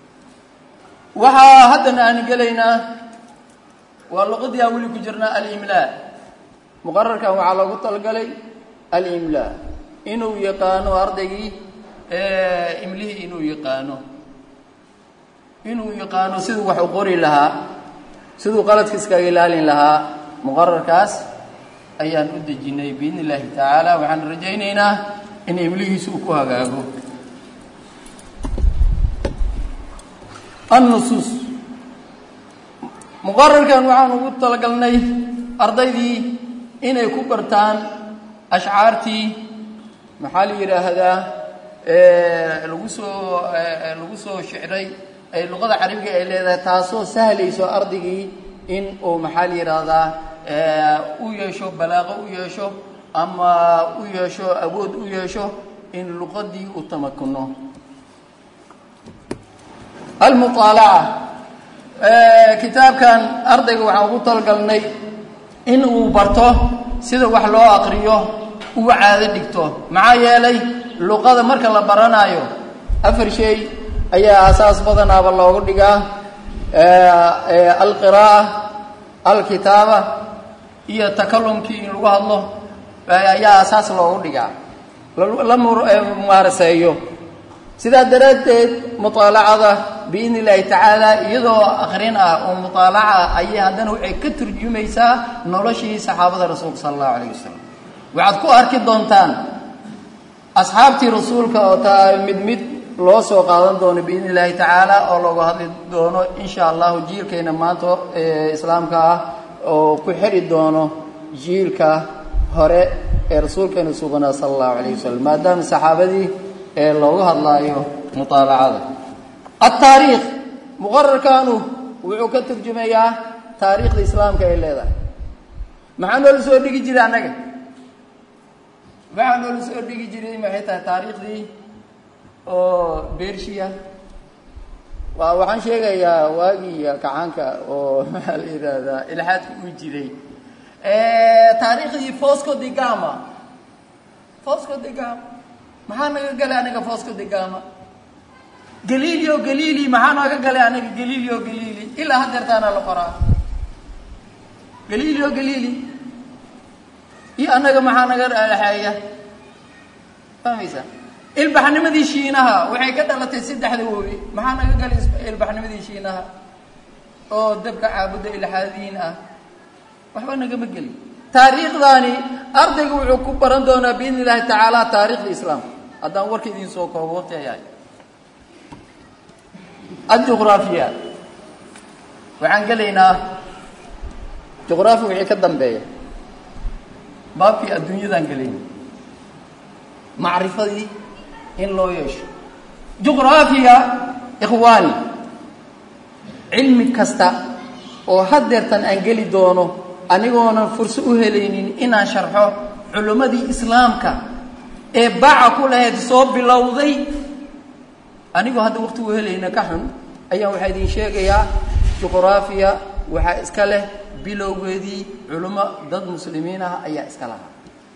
waxaa haddana aan gelaynaa waa luqadii aan weli ku jirnaa alimlaa muqararkan waxaa loogu talagalay alimlaa inuu yaqaano ardaygii imlihii inuu yaqaano inuu yaqaano siduu wax u qori lahaa siduu qaladka iskaga ilaalin lahaa muqararkaas ayaan u dejinay biidni illaahi tacaala waxaan rajaynaynaa in imlihiisu uu ku hagaago annusuus muqararkan waxaan ugu talagalnay ardaydii inay ku bartaan ashcaartii maxaa la yidhaahdaa lagu soo lagu soo shicray ay luqada carabiga ay leedahay taasoo sahlayso ardaygii in uu maxaa la yidhaahdaa u yeesho balaaqo u yeesho ama u yeesho awood u yeesho in luqadii uu tamakuno almuaalaca kitaabkan ardayga waxaan ugu talagalnay in uu barto sida wax loo aqriyo uga caado dhigto maxaa yeelay luqada marka la baranaayo afar shay ayaa asaas badanaaba loogu dhigaa alqiraa'a alkitaaba iyo takalumkii in lagu hadlo ayaa asaas loogu dhigaa la mumaaraseeyo sidaa daraaddeed muطaalacada biidni illaahi tacaala iyadoo akrin ah oo muطaalaca ayay haddana waxay ka turjumaysaa noloshii saxaabada rasuulka sala allahu alayh wasalam waxaad ku arki doontaan asxaabtii rasuulka oo taa mid mid loo soo qaadan doono biidni illaahi tacaala oo looga hadli doono insha allahu jiilkayna maanta islaamka ah oo ku xiri doono jiilka hore ee rasuulkeena suganaa sala allahu calayh wasalam maadaama saxaabadii ee looga hadlaayo mutaalacada altaariikh muqararkaanu wuxuu ka turjumayaa taariikhda islaamka ay leedahay maxaa noola soo dhigi jiray annaga waxaa noola soo dhigi jiray maxay tahay taariikhdii oo bershiya waa waxaan sheegayaa waagii kacaanka oo maxaa la yidhaahdaa ilxaadka uu jiray taariikhdii fosco de gama fosco de gama maxaa naga galay anaga fosco de gama galileo galili maxaa naga galay anaga galileo galili ilaa hadeertaana la qoraa galileo galili iyo annaga maxaa naga dhexeeya fahmaysa ilbaxnimadii shiinaha waxay ka dhalatay saddexda wobi maxaa naga galay ilbaxnimadii shiinaha oo dabka caabuda ilxaadiin ah waxba nagama gelin taariikhdaani ardayga wuxuu ku baran doonaa biidni illaahi tacaala taariikhda islaamka haddaan warka idiin soo koobo waqti ayahay adjuqraafiya waxaan gelaynaa juqraafi wixii ka dambeeya baabkii adduunyadaan gelayna macrifadii in loo yeesho juqraafiya ikhwaani cilmi kasta oo haddeertan aan geli doono anigoonan furso u helaynin inaan sharxo culimmadii islaamka ee baca ku lahayd soo bilowday anigoo hadda waqti u helayna ka xun ayaan waxaa idiin sheegayaa juqraafiya waxaa iska leh bilowgeedii culimo dad muslimiin ah ayaa iska lahaa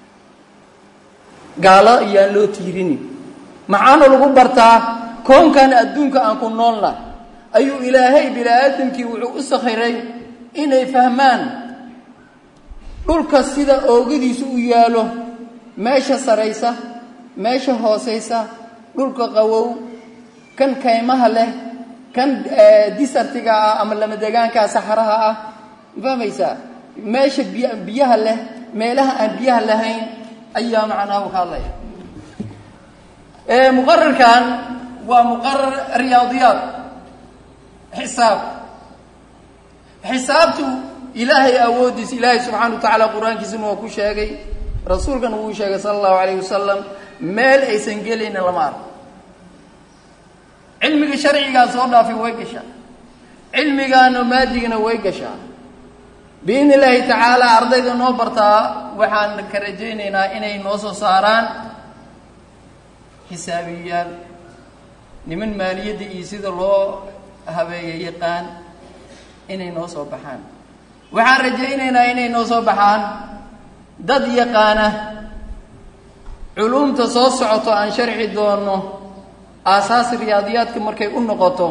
gaalo ayaan loo tiirinin maxaana lagu bartaa koonkan adduunka aan ku noolna ayuu ilaahay bini aadamkii wuxuu u sakhiray inay fahmaan dhulka sida oogadiisu u yaalo meesha saraysa meesha hoosaysa dhulka qawow kan kaymaha leh kan disartiga ah ama lamadegaankaa saxaraha ah fahmaysaa meesha biy biyaha leh meelaha aan biyaha lahayn ayaa macnaha ka hadlaya muqararkan waa muqarar riyaadiyaad xisaab xisaabtu ilaahay awoodiisa ilaahay subxaana wa tacaala qur-aankiisuna waa ku sheegay rasuulkana wuu sheegay sala allahu calayh wasalam meel aysan gelayna lama arko cilmiga sharcigaa soo dhaafay way gashaa cilmigaana maadigana way gashaa biidni illaahi tacaala ardayda noo bartaa waxaan ka rajaynaynaa inay noo soo saaraan xisaabiyaal niman maaliyadda iyo sida loo habeeya yaqaan inay noo soo baxaan waxaan rajaynaynaa inay noo soo baxaan dad yaqaana culumta soo socoto aan sharci doono aasaas riyaadiyaadka markay u noqoto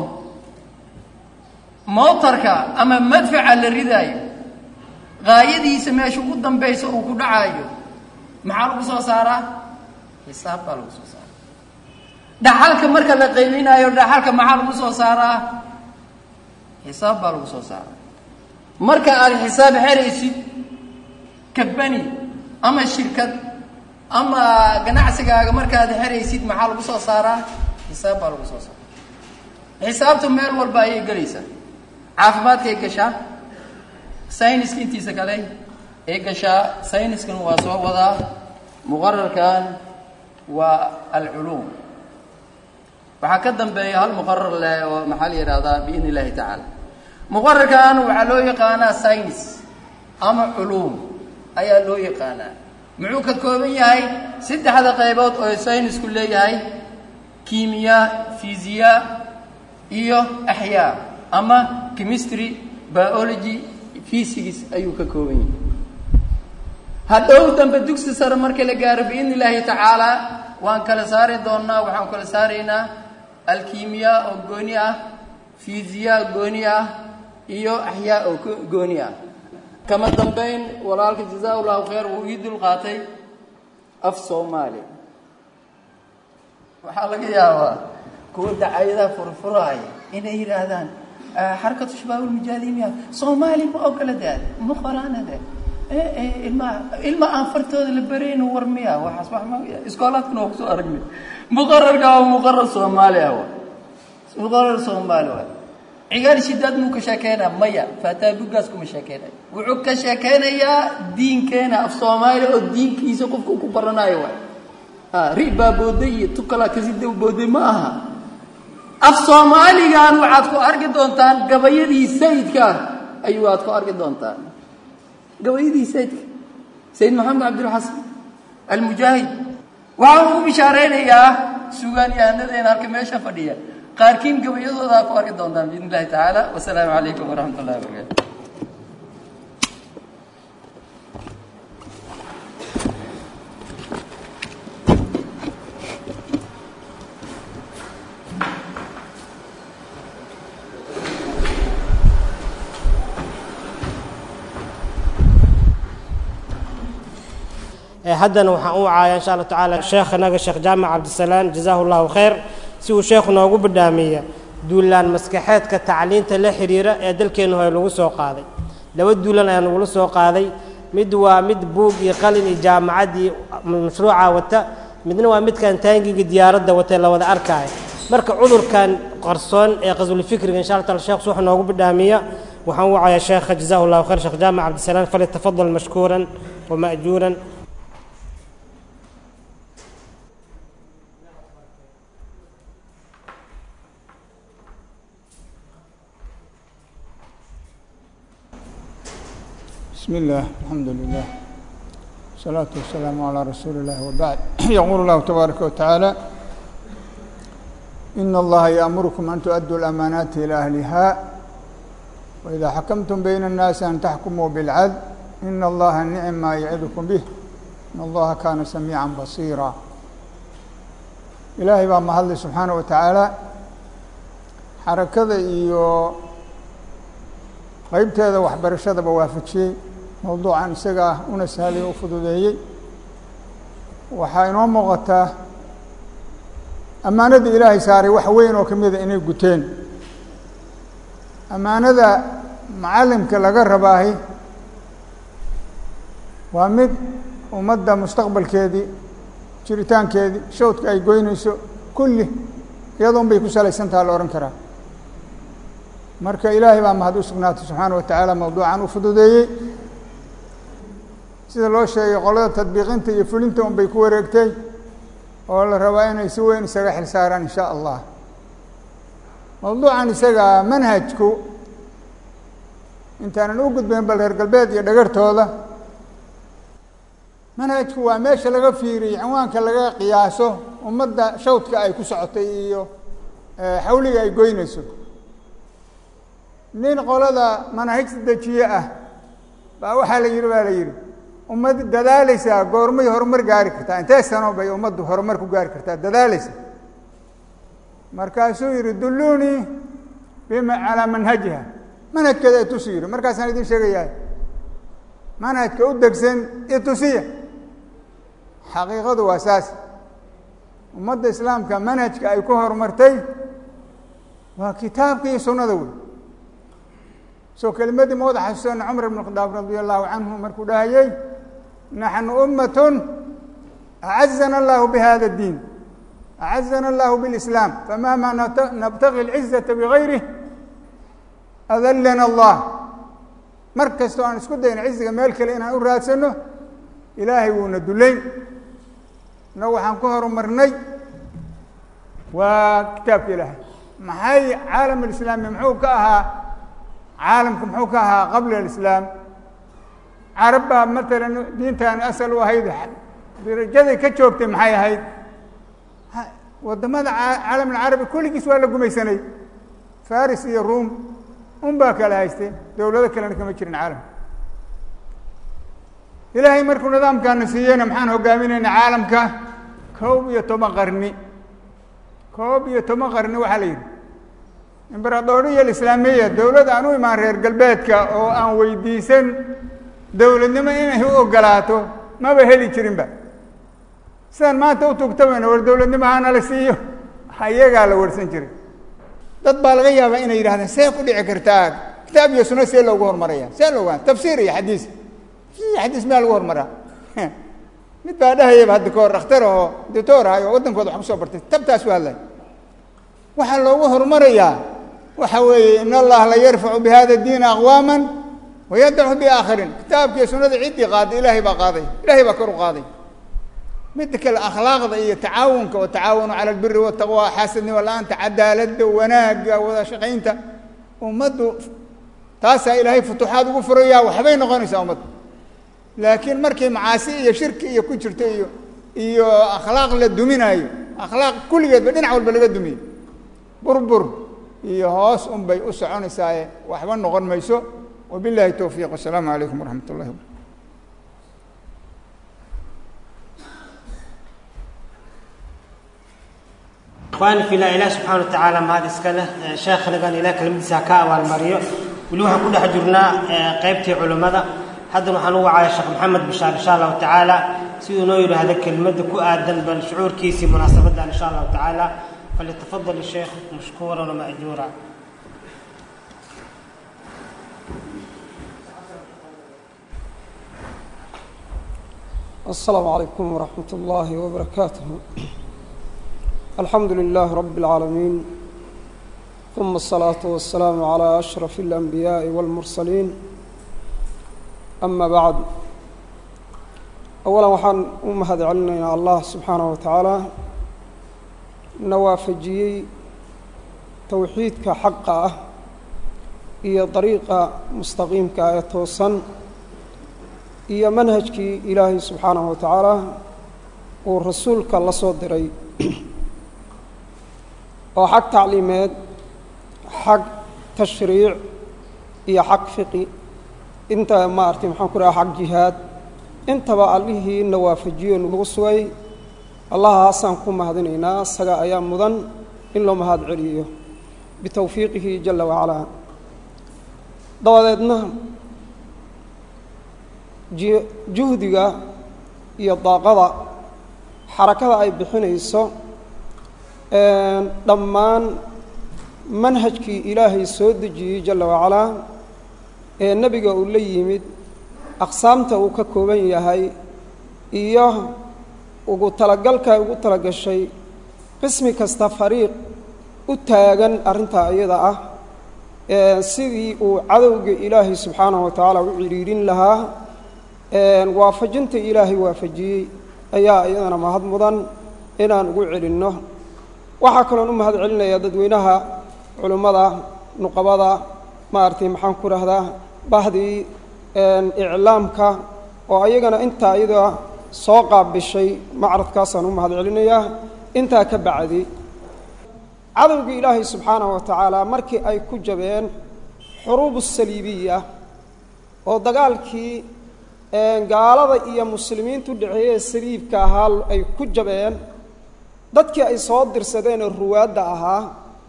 mootarka ama madfaca la ridaayo gaayadiisa meesha ugu dambaysa uu ku dhacaayo maxaa lagu soo saaraa xisaab baa lagu soo saaraa dhaxalka marka la qaybinaayo dhaxalka maxaa lagu soo saaraa xisaab baa lagu soo saaraa marka aad xisaab xeraysid kabani ama shirkad ama ganacsigaaga markaad xeraysid maxaa lagu soo saaraa xisaab baa lagu soo saaraa xisaabtu meel walba ayay gelaysaa caafimaadkay gashaa sayniska intiisa kale ay gashaa sayniskan waa soo wadaa muqararkan waa alculuum waxaa ka dambeeya hal muqarar leh oo maxaa la yidhahdaa biidn illahi tacaala muqararkan waxaa loo yaqaanaa saynis ama culuum ayaa loo yaqaanaa muxuu ka kooban yahay saddexda qaybood oo saynisku leeyahay kimiya fisiya iyo axyaa ama chemistry biology physics ayuu ka kooban yahay hadhow dambe dugsi sare marka la gaaro biidn illaahi tacaala waan kala saari doonnaa waxaan kala saaraynaa alkimiya oo gooni ah fisiya gooni ah iyo axyaa oo gooni ah kama dambayn walaalka jazaa llahu khayr wuu ii dul qaatay af soomaali waxaa laga yaabaa kuwa dacayadaha furfuraaya inay yidhaahdaan xarakatu shabaab ulmujaahidimiya soomaali ma ogola daad ma qoraanade ilma ilma aan fartooda la barayno war miya waxaas wax ma iskoolaadkuna waa kusoo aragnay muqararka waa muqarar soomaali ah wa muqarar soomaali waay cigaal shidaad muu ka sheekeynaa maya faataa bugaas kuma sheekeynayo wuxuu ka sheekeynayaa diinkeena af soomaali oo diinkiisa qofka uu ku baranayo waay ha ri baa booday iyo tukala kasida booday ma aha af soomaaligan waxaad ku arki doontaan gabayadii sayidka ayuu aad ku arki doontaan gabayadii sayidka sayid maxamed cabdilxasan almujaahid waxaan ugu bishaaraynayaa sugaan yahanadeen halka meesha fadhiya qaarkiin gabayadooda ku arki doontaan biidn illahi tacaala wasalaamu calaykum waraxmat ullahi wabarakaatu haddana waxaan u wacaaya insha allah tacaala sheekhanaga sheekh jaamac cabdisalaan jazaahu llahu khayr si uu sheekhu noogu badhaamiya duulaan maskaxeedka tacliinta la xiriira ee dalkeennu hore lagu soo qaaday laba duulan ayaa nagula soo qaaday mid waa mid buug iyo qalin iyo jaamacaddii mashruuca wata midna waa midkan taangiga diyaaradda watee la wada arkaayo marka cudurkan qarsoon ee qaswulfikriga insha allah taala sheekh wuxuu noogu badhaamiya waxaan u wacayaa sheekha jazaahu llahu khayr sheekh jaamac cabdisalaan falyatafadal mashkuuran wama'juuran بسم الله الحمد لله والصلاة والسلام على رسول الله وبعد يقول الله تبارك وتعالى إن الله يأمركم أن تؤدوا الأمانات إلى أهلها وإذا حكمتم بين الناس أن تحكموا بالعدل إن الله نعم ما يعظكم به إن الله كان سميعا بصيرا إلهي بقى محل سبحانه وتعالى حركة إيو qaybteeda waxbarashadaba waafajiyey mowduucan isaga ah una sahlay u fududeeyey waxaa inoo muuqataa ammaanada ilaahay saaray wax weyn oo ka mida inay guteen ammaanada macallimka laga rabaahi waa mid ummadda mustaqbalkeedii jiritaankeedii shawdka ay goynayso kulli iyadoon bay ku salaysantaha la odhan karaa marka ilaahay baa mahad u sugnaatay subxaana wa tacaala mowduucan u fududeeyey sida loo sheegay qolada tadbiiqinta iyo fulinta un bay ku wareegtay oo la rabaa inay si weyn isaga xil saaraan in sha allah mowduucan isaga manhajku intaanan u gudbayn bal reer galbeed iyo dhagartooda manhajku waa meesha laga fiiriyey cinwaanka laga qiyaaso ummadda shawdka ay ku socotay iyo xawliga ay goynayso nin qolada manaahigta dejiye ah baa waxaa la yidhi baa la yidhi ummad dadaalaysaa goormay horumar gaari kartaa intee sano bay ummaddu horumar ku gaari kartaa dadaalaysa markaasuu yidhi dulluunii bima calaa manhajiha manhajkeeda itusi yidhi markaasaan idin sheegayaa manhajka u degsan itusiya xaqiiqadu waa saas ummadda islaamka manhajka ay ku horumartay waa kitaabka iyo sunnada wey soo kelimadii ma wada xasuusana cumar ibn khadaab radi allahu canhu markuu dhahayey naxnu ummatun acazana allahu bihada اdiin acazana allahu biاlislaam famahma nabtagi اlcizata bigayrih adallana allah mar kastoo aan isku dayna ciziga meel kale inaan u raadsano ilaahay wuuna dulayn innagu waxaan ku horumarnay waa kitaabka ilaahay maxay caalam alislaami muxuu ka ahaa caalamku muxuu ka ahaa qabla alislaam carab baa matalan diintaani asal u ahayd darajaday ka joogtay maxay ahayd waddamada caalam alcarabi kulligiis waa la gumaysanay faris iyo ruom un baa kala haystay dowlado kalena kama jirin caalamka ilaahay markuu nidaamkaana siiyeyna maxaan hogaaminayna caalamka koob iyo toban qarni koob iyo toban qarni waxaa la yidhi imberadooriya alislaamiya dowlad aan u imaan reer galbeedka oo aan weydiisan dowladnimo inay u ogolaato maba heli jirinba sidaan maanta u tugtamayna war dowladnimo hana la siiyo ayagaa la warsan jiray dad baa laga yaabaa inay yidhahdeen see ku dhici kartaa kitaab iyo sunno see loogu horumaraya see looga tafsiir iyo xadiis xadiis miyaa lagu horumaraa mid baa dhahayaba hadda kahor dhakhtar oo doctor ahay oo waddankooda wax kusoo bartay tabtaas u hadlay waxaa loogu horumarayaa waxa weeye in allaha la yarfacu bihada diina aqwaaman wayadacu biaakhariin kitaabkiiyo sunnada ciddii qaaday ilaahay baa qaaday ilaahay baa kor u qaaday midda kale akhlaaqda iyo tacaawunka wa tacaawanu cala albiri wataqwa xaasadnimo la-aanta cadaaladda wanaagga wada shaqaynta ummaddu taasaa ilaahay futuuxaad ugu furayaa waxbay noqonaysaa ummadda laakiin markay macaasi iyo shirki iyo ku jirto iyo iyo akhlaaq la duminaayo akhlaaq kulligeedba dhinac walba laga dumiyo burbur iyo hoos un bay u soconaysaaye waxba noqon mayso wabillahi towfiiq wasalaamu calaykum waraxmat ullahi wabarakatu ikhwaani fillah ilaah subxaana wa tacaala mahad iska leh sheekhanagan ilaah kelimadiisa ha ka abaalmariyo weli waxaan ku dhex jirnaa qaybtii culimmada haddana waxaan u wacaya sheekh maxamed bishaar insha allahu tacaala siduu noo yidhaahda kelimadda ku aadan bal shucuurkiisii munaasabadan insha allahu tacaala falyatafadal isheekh mashkuuran wama'juura السلام عليكم ورحمة الله وبركاته الحمد لله رب العالمين ثم الصلاة والسلام على أشرف الأنبياء والمرسلين أما بعد أولا وحان أمهد علينا الله سبحانه وتعالى نوافجي توحيدك حقه هي طريقة مستقيمك آية iyo manhajkii ilaahay subxaanahu wa tacaala uu rasuulka la soo diray oo xag tacliimeed xag tashriic iyo xag fiqi inta maaragtay maxaan ku dhaha xag jihaad intaba allihii na waafajiyo nagu sugay allahaasaan ku mahadinaynaa isaga ayaa mudan in loo mahad celiyo bitowfiiqihi jala wacalaa dabadeedna juhdiga iyo daaqada xarakada ay bixinayso dhammaan manhajkii ilaahay soo dejiyey jalla wacalaa ee nebiga uu la yimid aqsaamta uu ka kooban yahay iyo ugu talagalka ay ugu talagashay qismi kasta fariiq u taagan arrintaa iyada ah sidii uu cadowga ilaahay subxaanahu wa tacaala u cidhiidhin lahaa waafajinta ilaahay waafajiyey ayaa iyadana mahad mudan inaan ugu celinno waxaa kaloon u mahad celinayaa dadweynaha culimmada nuqabada maaragtay maxaan ku rahdaa bahdii iclaamka oo ayagana intaa iyada soo qaabishay macradkaasaan u mahad celinayaa intaa ka bacdi cadowgii ilaahay subxaanahu wa tacaala markii ay ku jabeen xuruubu saliibiya oo dagaalkii gaalada iyo muslimiintu dhexeeye saliibka ahaa ay ku jabeen dadkii ay soo dirsadeen oo ruwaadda ahaa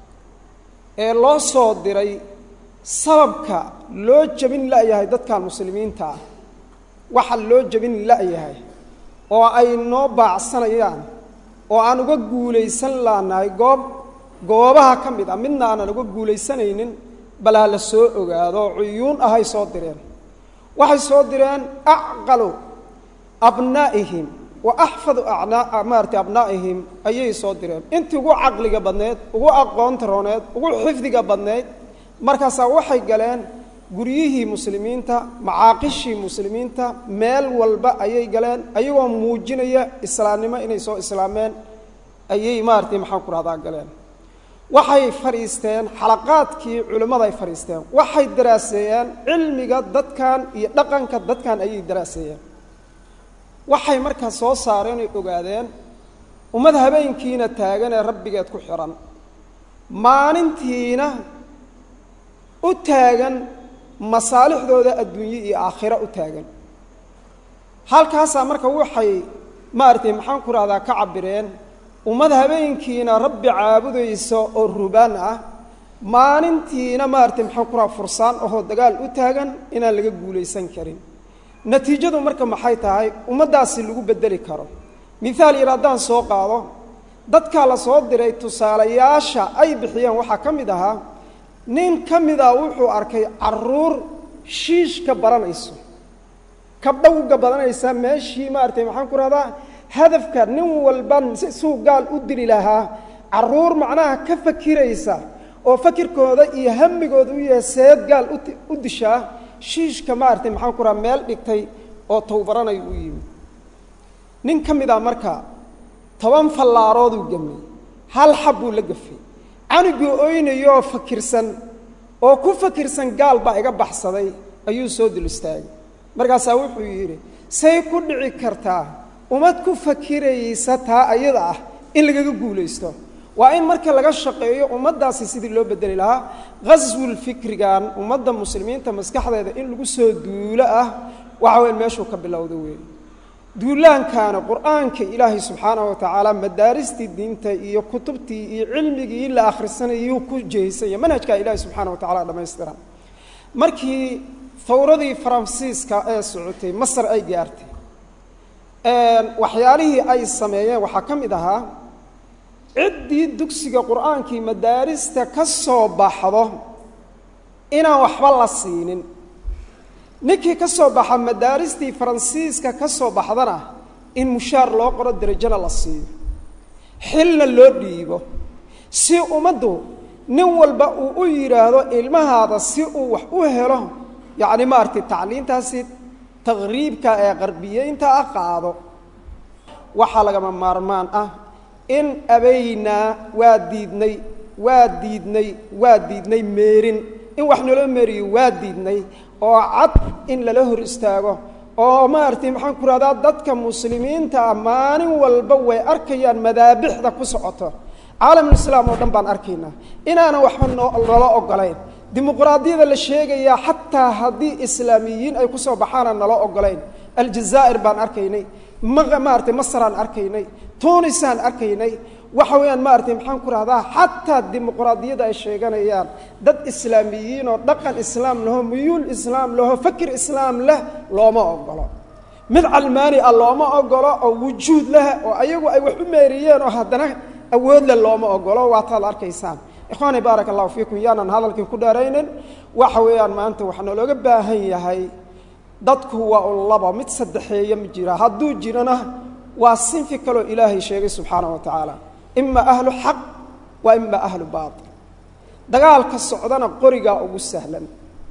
ee loo soo diray sababka loo jebin la'yahay dadkan muslimiinta ah waxa loo jebin la'yahay oo ay noo baacsanayaan oo aan uga guulaysan laanahay goob goobaha ka mid ah midna aanan uga guulaysanaynin bal ha la soo ogaado oo cuyuun ahay soo direen waxay soo direen acqalu abnaa'ihim wa axfadu maarata abnaa'ihim ayay soo direen intii ugu caqliga badneed ugu aqoonta rooneed ugu xifdiga badneyd markaasaa waxay galeen guryihii muslimiinta macaaqishii muslimiinta meel walba ayay galeen ayagoo muujinaya islaamnimo inay soo islaameen ayay maaratay maxaan ku rahdaa galeen waxay fadhiisteen xalaqaadkii culimmada ay fadhiisteen waxay daraaseeyeen cilmiga dadkan iyo dhaqanka dadkan ayay daraaseeyeen waxay markaa soo saareen oy ogaadeen ummad habeenkiina taagan ee rabbigeed ku xidhan maalintiina u taagan masaalixdooda adduunye iyo aakhiro u taagan halkaasaa marka waxay maaragtay maxaan ku rahdaa ka cabireen ummad habeenkiina rabbi caabudaysa oo rubaan ah maalintiina maaragtay maxaan ku raha fursaan ahoo dagaal u taagan inaan laga guulaysan karin natiijadu marka maxay tahay ummaddaasi lagu beddeli karo mithaal yar haddaan soo qaado dadkaa la soo diray tusaalayaasha ay bixiyeen waxaa ka mid ahaa nin ka mida wuxuu arkay caruur shiishka baranayso kabdhowga badanaysa meeshii maaragtay maxaan ku rahdaa hadafka nin walba suu gaal u dili lahaa caruur macnaha ka fakiraysa oo fakirkooda iyo hamigooda u yahay seed gaal u dishaa shiishka maaragtay maxaan ku raha meel dhigtay oo towbaranayo u yimid nin ka mid a marka toban fallaarooduu gemay hal xab buu la gafay canugii oynayooo fakirsan oo ku fakirsan gaal baa iga baxsaday ayuu soo dul istaagay markaasaa wuxuu yidhi say ku dhici kartaa ummad ku fakiraysa taa ayada ah in lagaga guulaysto waa in marka laga shaqeeyo ummaddaasi sidii loo bedeli lahaa khaswul fikrigan ummadda muslimiinta maskaxdeeda in lagu soo duulo ah waxa weyn meeshuu ka bilowda weeye duulaankaana qur-aanka ilaahay subxaanahu wa tacaala madaaristii diinta iyo kutubtii iyo cilmigii la akhrisanayuu ku jehisanya manhajkaa ilaahay subxaana wa tacala dhamaystiran markii fawradii faransiiska ee socotay masar ay gaartay waxyaalihii ay sameeyeen waxaa ka mid ahaa ciddii dugsiga qur-aankii madaarista ka soo baxdo inaan waxba la siinin ninkii ka soo baxa madaaristii faransiiska ka soo baxdana in mushaar loo qoro derajona la siiyo xilna loo dhiibo si ummaddu nin walba uu u yidhaahdo ilmahaada si uu wax u helo yacni maaragtay tacliintaasi taqriibka ee qarbiyeynta ah qaado waxaa lagama maarmaan ah in abaynaa waa diidnay waa diidnay waa diidnay meerin in wax naloo meeriyo waa diidnay oo cad in lala hor istaago oo maaragtay maxaan ku rahdaa dadka muslimiinta ah maalin walba way arkayaan madaabixda ku socoto caalamulislaam oo dhan baan arkaynaa inaanan waxba nala ogolayn dimuqraadiyada la sheegayaa xataa haddii islaamiyiin ay ku soo baxaanaan nala ogolayn aljazaa'ir baan arkaynay maaragtay masraan arkaynay tunisaan arkaynay waxa weeyaan maaragtay maxaan ku rahdaa xataa dimuqraadiyada ay sheeganayaan dad islaamiyiin oo dhaqan islaam laho muyuul islaam laho fakir islaam leh looma ogolo mid calmaani ah looma ogolo oo wujuud leh oo ayagu ay wax u meeriyeen oo haddana awood leh looma ogolo waataad arkaysaan ikhwaani baaraka allahu fiikum yaanan hadalkii ku dheeraynin waxa weeyaan maanta waxaa nalooga baahan yahay dadku waa un laba mid saddexeeya ma jira hadduu jirana waa sinfi kaloo ilaahay sheegay subxaana wa tacaala ima ahlu xaq wa ima ahlu baatil dagaalka socdana qorigaa ugu sahlan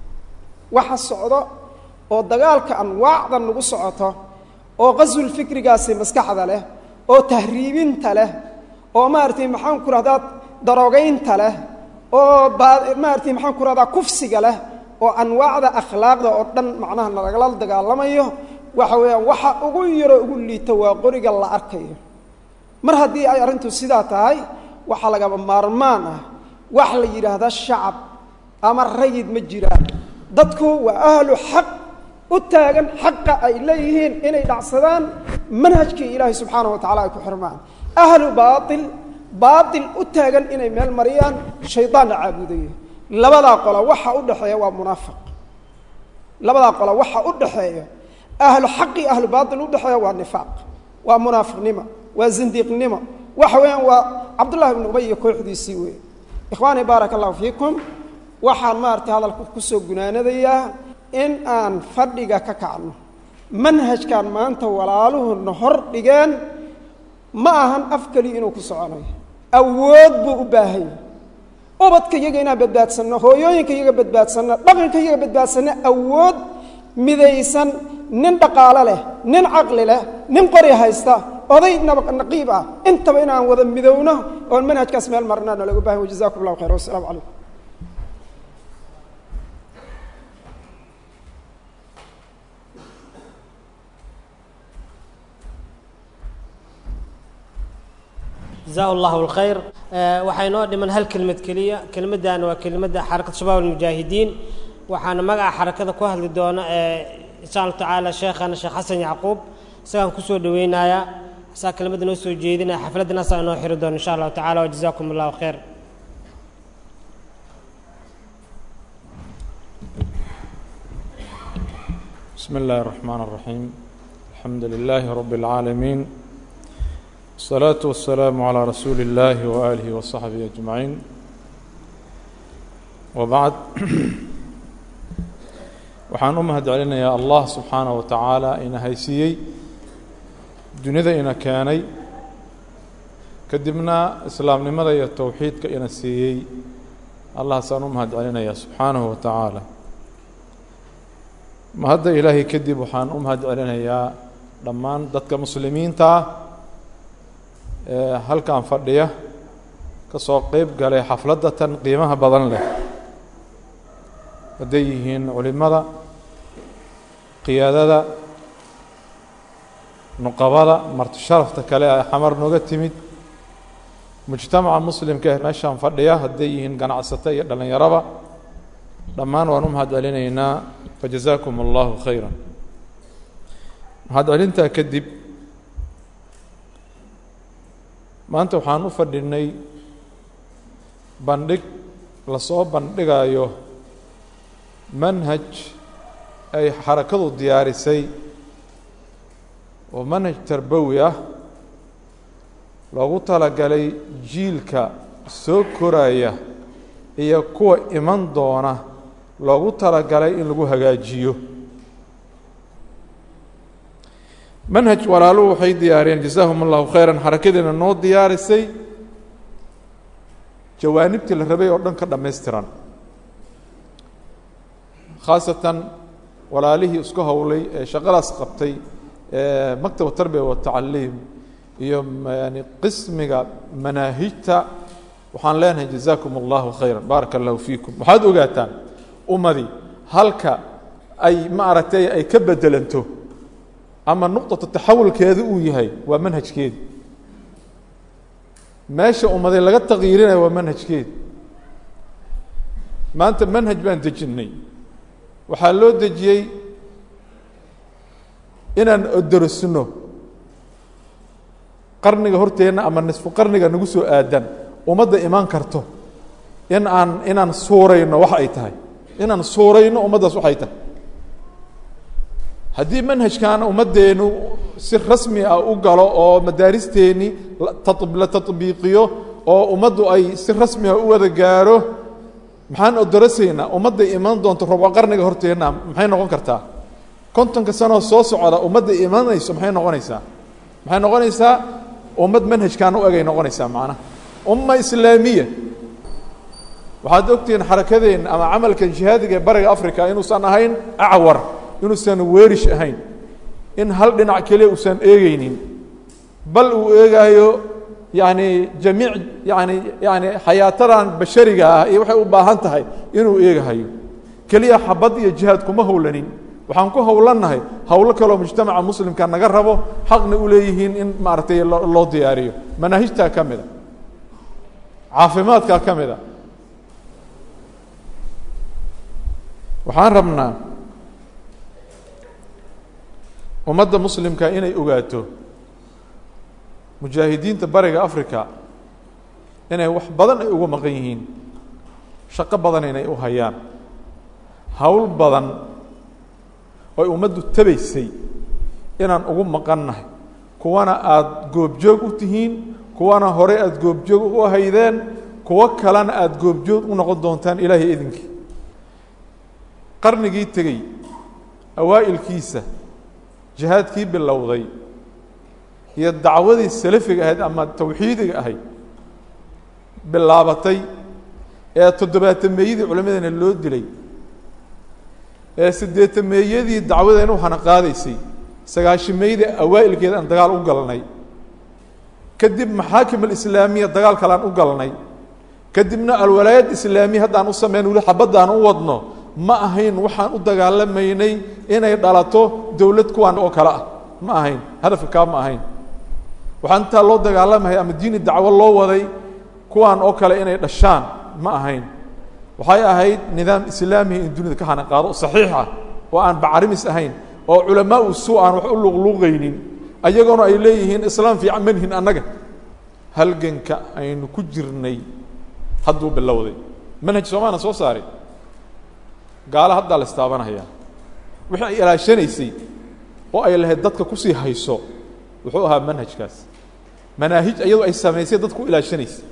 waxa socdo oo dagaalka anwaacda nagu socoto oo qaswul fikrigaasi maskaxda leh oo tahriibinta leh oo maaragtay maxaan ku rahdaa daroogaynta leh oo maaragtay maxaan ku rahdaa kufsiga leh oo anwaacda akhlaaqda oo dhan macnaha nalagala dagaalamayo waxa weeyaan waxa ugu yaroo ugu liito waa qoriga la arkayo mar haddii ay arrintu sidaa tahay waxaa lagaba maarmaan ah wax la yidhaahda shacab ama rayid ma jiraan dadku waa ahlu xaq u taagan xaqa ay leeyihiin inay dhacsadaan manhajkii ilaahay subxaana wa tacala ay ku xirmaan ahlu baatil baatil u taagan inay meel mariyaan shaydaanna caabudayo labadaa qola waxa u dhexeeya waa munaafiq labadaa qola waxa u dhexeeya ahlu xaqi ahlu baatil u dhexeeya waa nifaaq waa munaafiqnimo waa zindiiqnimo waxa weeyaan waa cabdullahi ibnu ubay iyo kooxdiisii weeye ikhwaani baaraka allahu fiikum waxaan maaragtay hadalka kusoo gunaanadayaa in aan fadhiga ka kacno manhajkan maanta walaaluhuna hor dhigeen ma ahan af keliya inuu ku soconayo awood buu u baahan yahay ubadka iyaga inaan badbaadsanno hooyooyinka iyaga badbaadsanno dhaqanka iyaga badbaadsanno awood midaysan nin dhaqaalo leh nin caqli leh nin qori haysta oday naqiib ah intaba inaan wada midowno oon manhajkaas meel marnaa nalagu bahan jazakum allahu khayr wasalaamu calaykum جزاه الله الخير waxay noo dhiman hal kelmad keliya kelmaddan waa kelmadda xarakada shabaab almujaahidiin waxaana magaca xarakada ku hadli doona insha allahu tacaala sheekhana sheekh xasan yacquub isagaan kusoo dhaweynayaa asaa kelmadda noo soo jeedinaya xafladdan asaa inoo xiri doona insha allahu tacala wajazakum allahu khayr بسم الله الرحمن الرحيم الحمد لله رب العالمين الصلاة والسلام على رسول الله وآله وصحبه أجمعين وبعد waxaan u mahad celinayaa allah subxaanaه wa tacaala ina haysiiyey dunida ina keenay kadibna islaamnimada iyo towxiidka ina siiyey allahasaan u mahad celinayaa subxaanahu wa tacaala ma hadda ilaahay kadib waxaan u mahad celinayaa dhammaan dadka muslimiinta ah ee halkan fadhiya ka soo qeyb galay xafladda tan qiimaha badan leh hadday yihiin culimada qiyaadada nuqabada marti sharafta kale ee xamar nooga timid mujtamaca muslimka ee meeshaan fadhiya hadday yihiin ganacsato iyo dhallinyaraba dhammaan waan u mahad celinaynaa fajazaakum allahu khayra mahad celintaa kadib maanta waxaan u fadhinay bandhig lasoo bandhigayo manhaj ay xarakadu diyaarisay oo manhaj tarbawi ah loogu talagalay jiilka soo koraya iyo kuwa iman doona loogu talagalay in lagu hagaajiyo manhaj walaaluhu waxay diyaariyeen jazaahum allahu khayran xarakadiina noo diyaarisay jawaanibtii la rabay oo dhan ka dhammaystiran khaasatan walaalihii isku howlay ee shaqadaas qabtay ee maktab tarbiya watacaliim iyo yani qismiga manaahijta waxaan leenahay jazaakum allahu khayran baaraka allahu fiikum waxaad ogaataan ummadii halka ay ma aragtay ay ka bedelanto ama nuqطata taxawulkeeda uu yahay waa manhajkeedi meesha ummaday laga taqyiirinayo waa manhajkeedi maanta manhaj baan dejinnay waxaa loo dejiyey inaan odorsino qarniga horteenna ama nisfu qarniga nagu soo aadan ummadda imaan karto in aan inaan suurayno wax ay tahay inaan suurayno ummaddaas waxay tahay haddii manhajkan ummaddeenu si rasmi ah u galo oo madaaristeennii la taطbiiqiyo oo ummaddu ay si rasmi ah u wada gaaro maxaan odorasaynaa ummadday iman doonto robo qarniga horteenna maxay noqon kartaa kontonka sanoo soo socda ummadda imanayso maxay noqonaysaa maxay noqonaysaa ummad manhajkan u egay noqonaysaa macnaha umma islaamiya waxaad ogtihiin xarakadeenna ama camalkan jihaadiga ee bariga africa inuusan ahayn acwar inuusan weerish ahayn in hal dhinac keliya uusan eegeynin bal uu eegaayo yani jamiic yani yani xayaatadan bashariga ah iyo waxay u baahan tahay inuu eegahayo keliya xabad iyo jihaad kuma howlanin waxaan ku howlannahay howlo kaloo mujtamaca muslimka naga rabo xaqna u leeyihiin in maaragtay loo diyaariyo manaahijtaa ka mida caafimaadkaa ka mida waxaan rabnaa ummadda muslimka inay ogaato mujaahidiinta bariga africa inay wax badan ay uga maqan yihiin shaqo badan inay u hayaan howl badan oy ummaddu tabaysay inaan ugu maqannahay kuwana aada goobjoog u tihiin kuwana hore aada goobjoog u haydeen kuwo kalena aada goobjoog u noqon doontaan ilaahay idinkii qarnigii tegey awaa'ilkiisa jihaadkii bilowday iyo dacwadii salafiga ahayd ama tawxiidiga ahayd bilaabatay ee toddobaatameeyadii culimmadeena loo dilay ee siddeetameeyadii dacwadeena waxaana qaadaysay sagaashimeydii awaa'ilkeeda aan dagaal u galnay kadib maxaakim alislaamiya dagaal kalean u galnay kadibna alwalaayad islaamiya haddaan u samayn weli xabaddaan u wadno ma ahayn waxaan u dagaalamaynay inay dhalato dowlad kuwan oo kale ah ma ahayn hadafka kaa ma ahayn waxaan intaa loo dagaalamaya ama diini dacwo loo waday kuwan oo kale inay dhashaan ma ahayn waxay ahayd nidaam islaamiga in dunida ka hana qaado oo saxiix ah oo aan bacarimis ahayn oo culamaa u suu aan wax u luqluuqaynin ayagoona ay leeyihiin islaam fiican manhin annaga halganka aynu ku jirnay hadduu bilowday manhaj soomaana soo saaray gaalo haddaa la istaabanhayaa wixii ay ilaashanaysay oo ay lahayd dadka kusii hayso wuxuu ahaa manhajkaas manaahij iyadoo ay samaysay dadku ilaashanaysay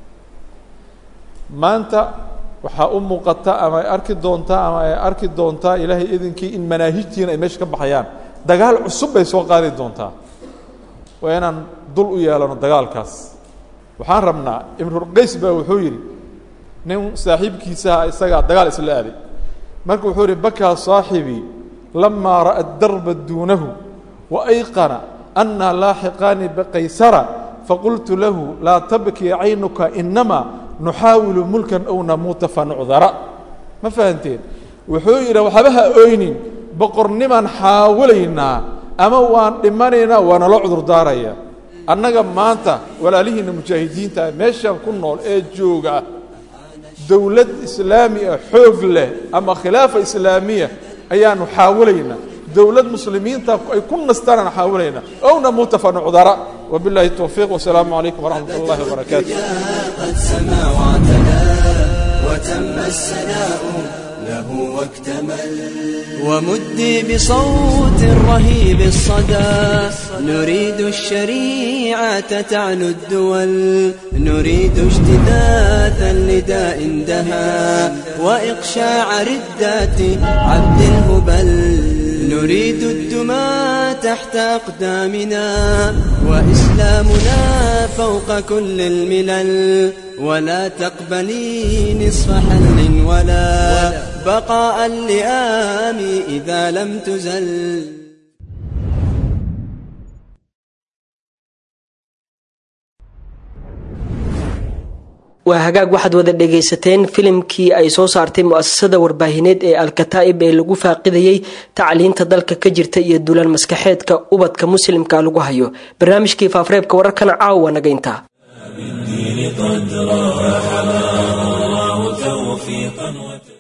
maanta waxaa u muuqata ama ay arki doontaa ama ay arki doontaa ilaahay idinkii in manaahijtiina ay meesha ka baxayaan dagaal cusub bay soo qaadi doontaa waa inaan dul u yeelano dagaalkaas waxaan rabnaa imrulqays baa wuxuu yidhi nin saaxiibkiisaha isagaa dagaal isla aaday marka wuxuu ihi bakaa saaxibii lamaa ra'a darba duunahu wa ayqana annaa laaxiqaani bikaysara faqultu lahu laa tabkii caynuka inamaa nuxaawilu mulkan ow namuuta fanucdara ma fahanteen wuxuu yidhi waxba ha oynin boqornimaan xaawalaynaa ama waan dhimanaynaa waa nala cudurdaaraya annaga maanta walaalihiinna mujaahidiinta ah meeshaan ku nool ee jooga dowlad islaami ah xoog leh ama khilaafa islaamiya ayaanu xaawalaynaa dowlad muslimiinta ay ku nastaan aan xaawalaynaa ow namuuta fanucdara wabillahi towfiiq wasalaamu calaykum waraxmat ullahi wabarakaatu قد سما واعتلى وتم السناء له واكتمل ومدي بصوت رهيب الصدى نريد الشريعة تعنو الدول نريد اجتثاثا لداء دها وإقشاع ردات عبد الهبل نريد الدماء تحت أقدامنا وإسلامنا فوق كل الملل ولا تقبلي نصف حل ولا بقاء اللئام إذا لم تزل waa hagaag waxaad wada dhagaysateen filimkii ay soo saartay mu'asasada warbaahineed ee alkataa'ib ee lagu faaqidayey tacliinta dalka ka jirta iyo dulaan maskaxeedka ubadka muslimka lagu hayo barnaamijkii faafareebka wararkana caawa naga intaa الدين قدرا فحماه الله توفيقا وت...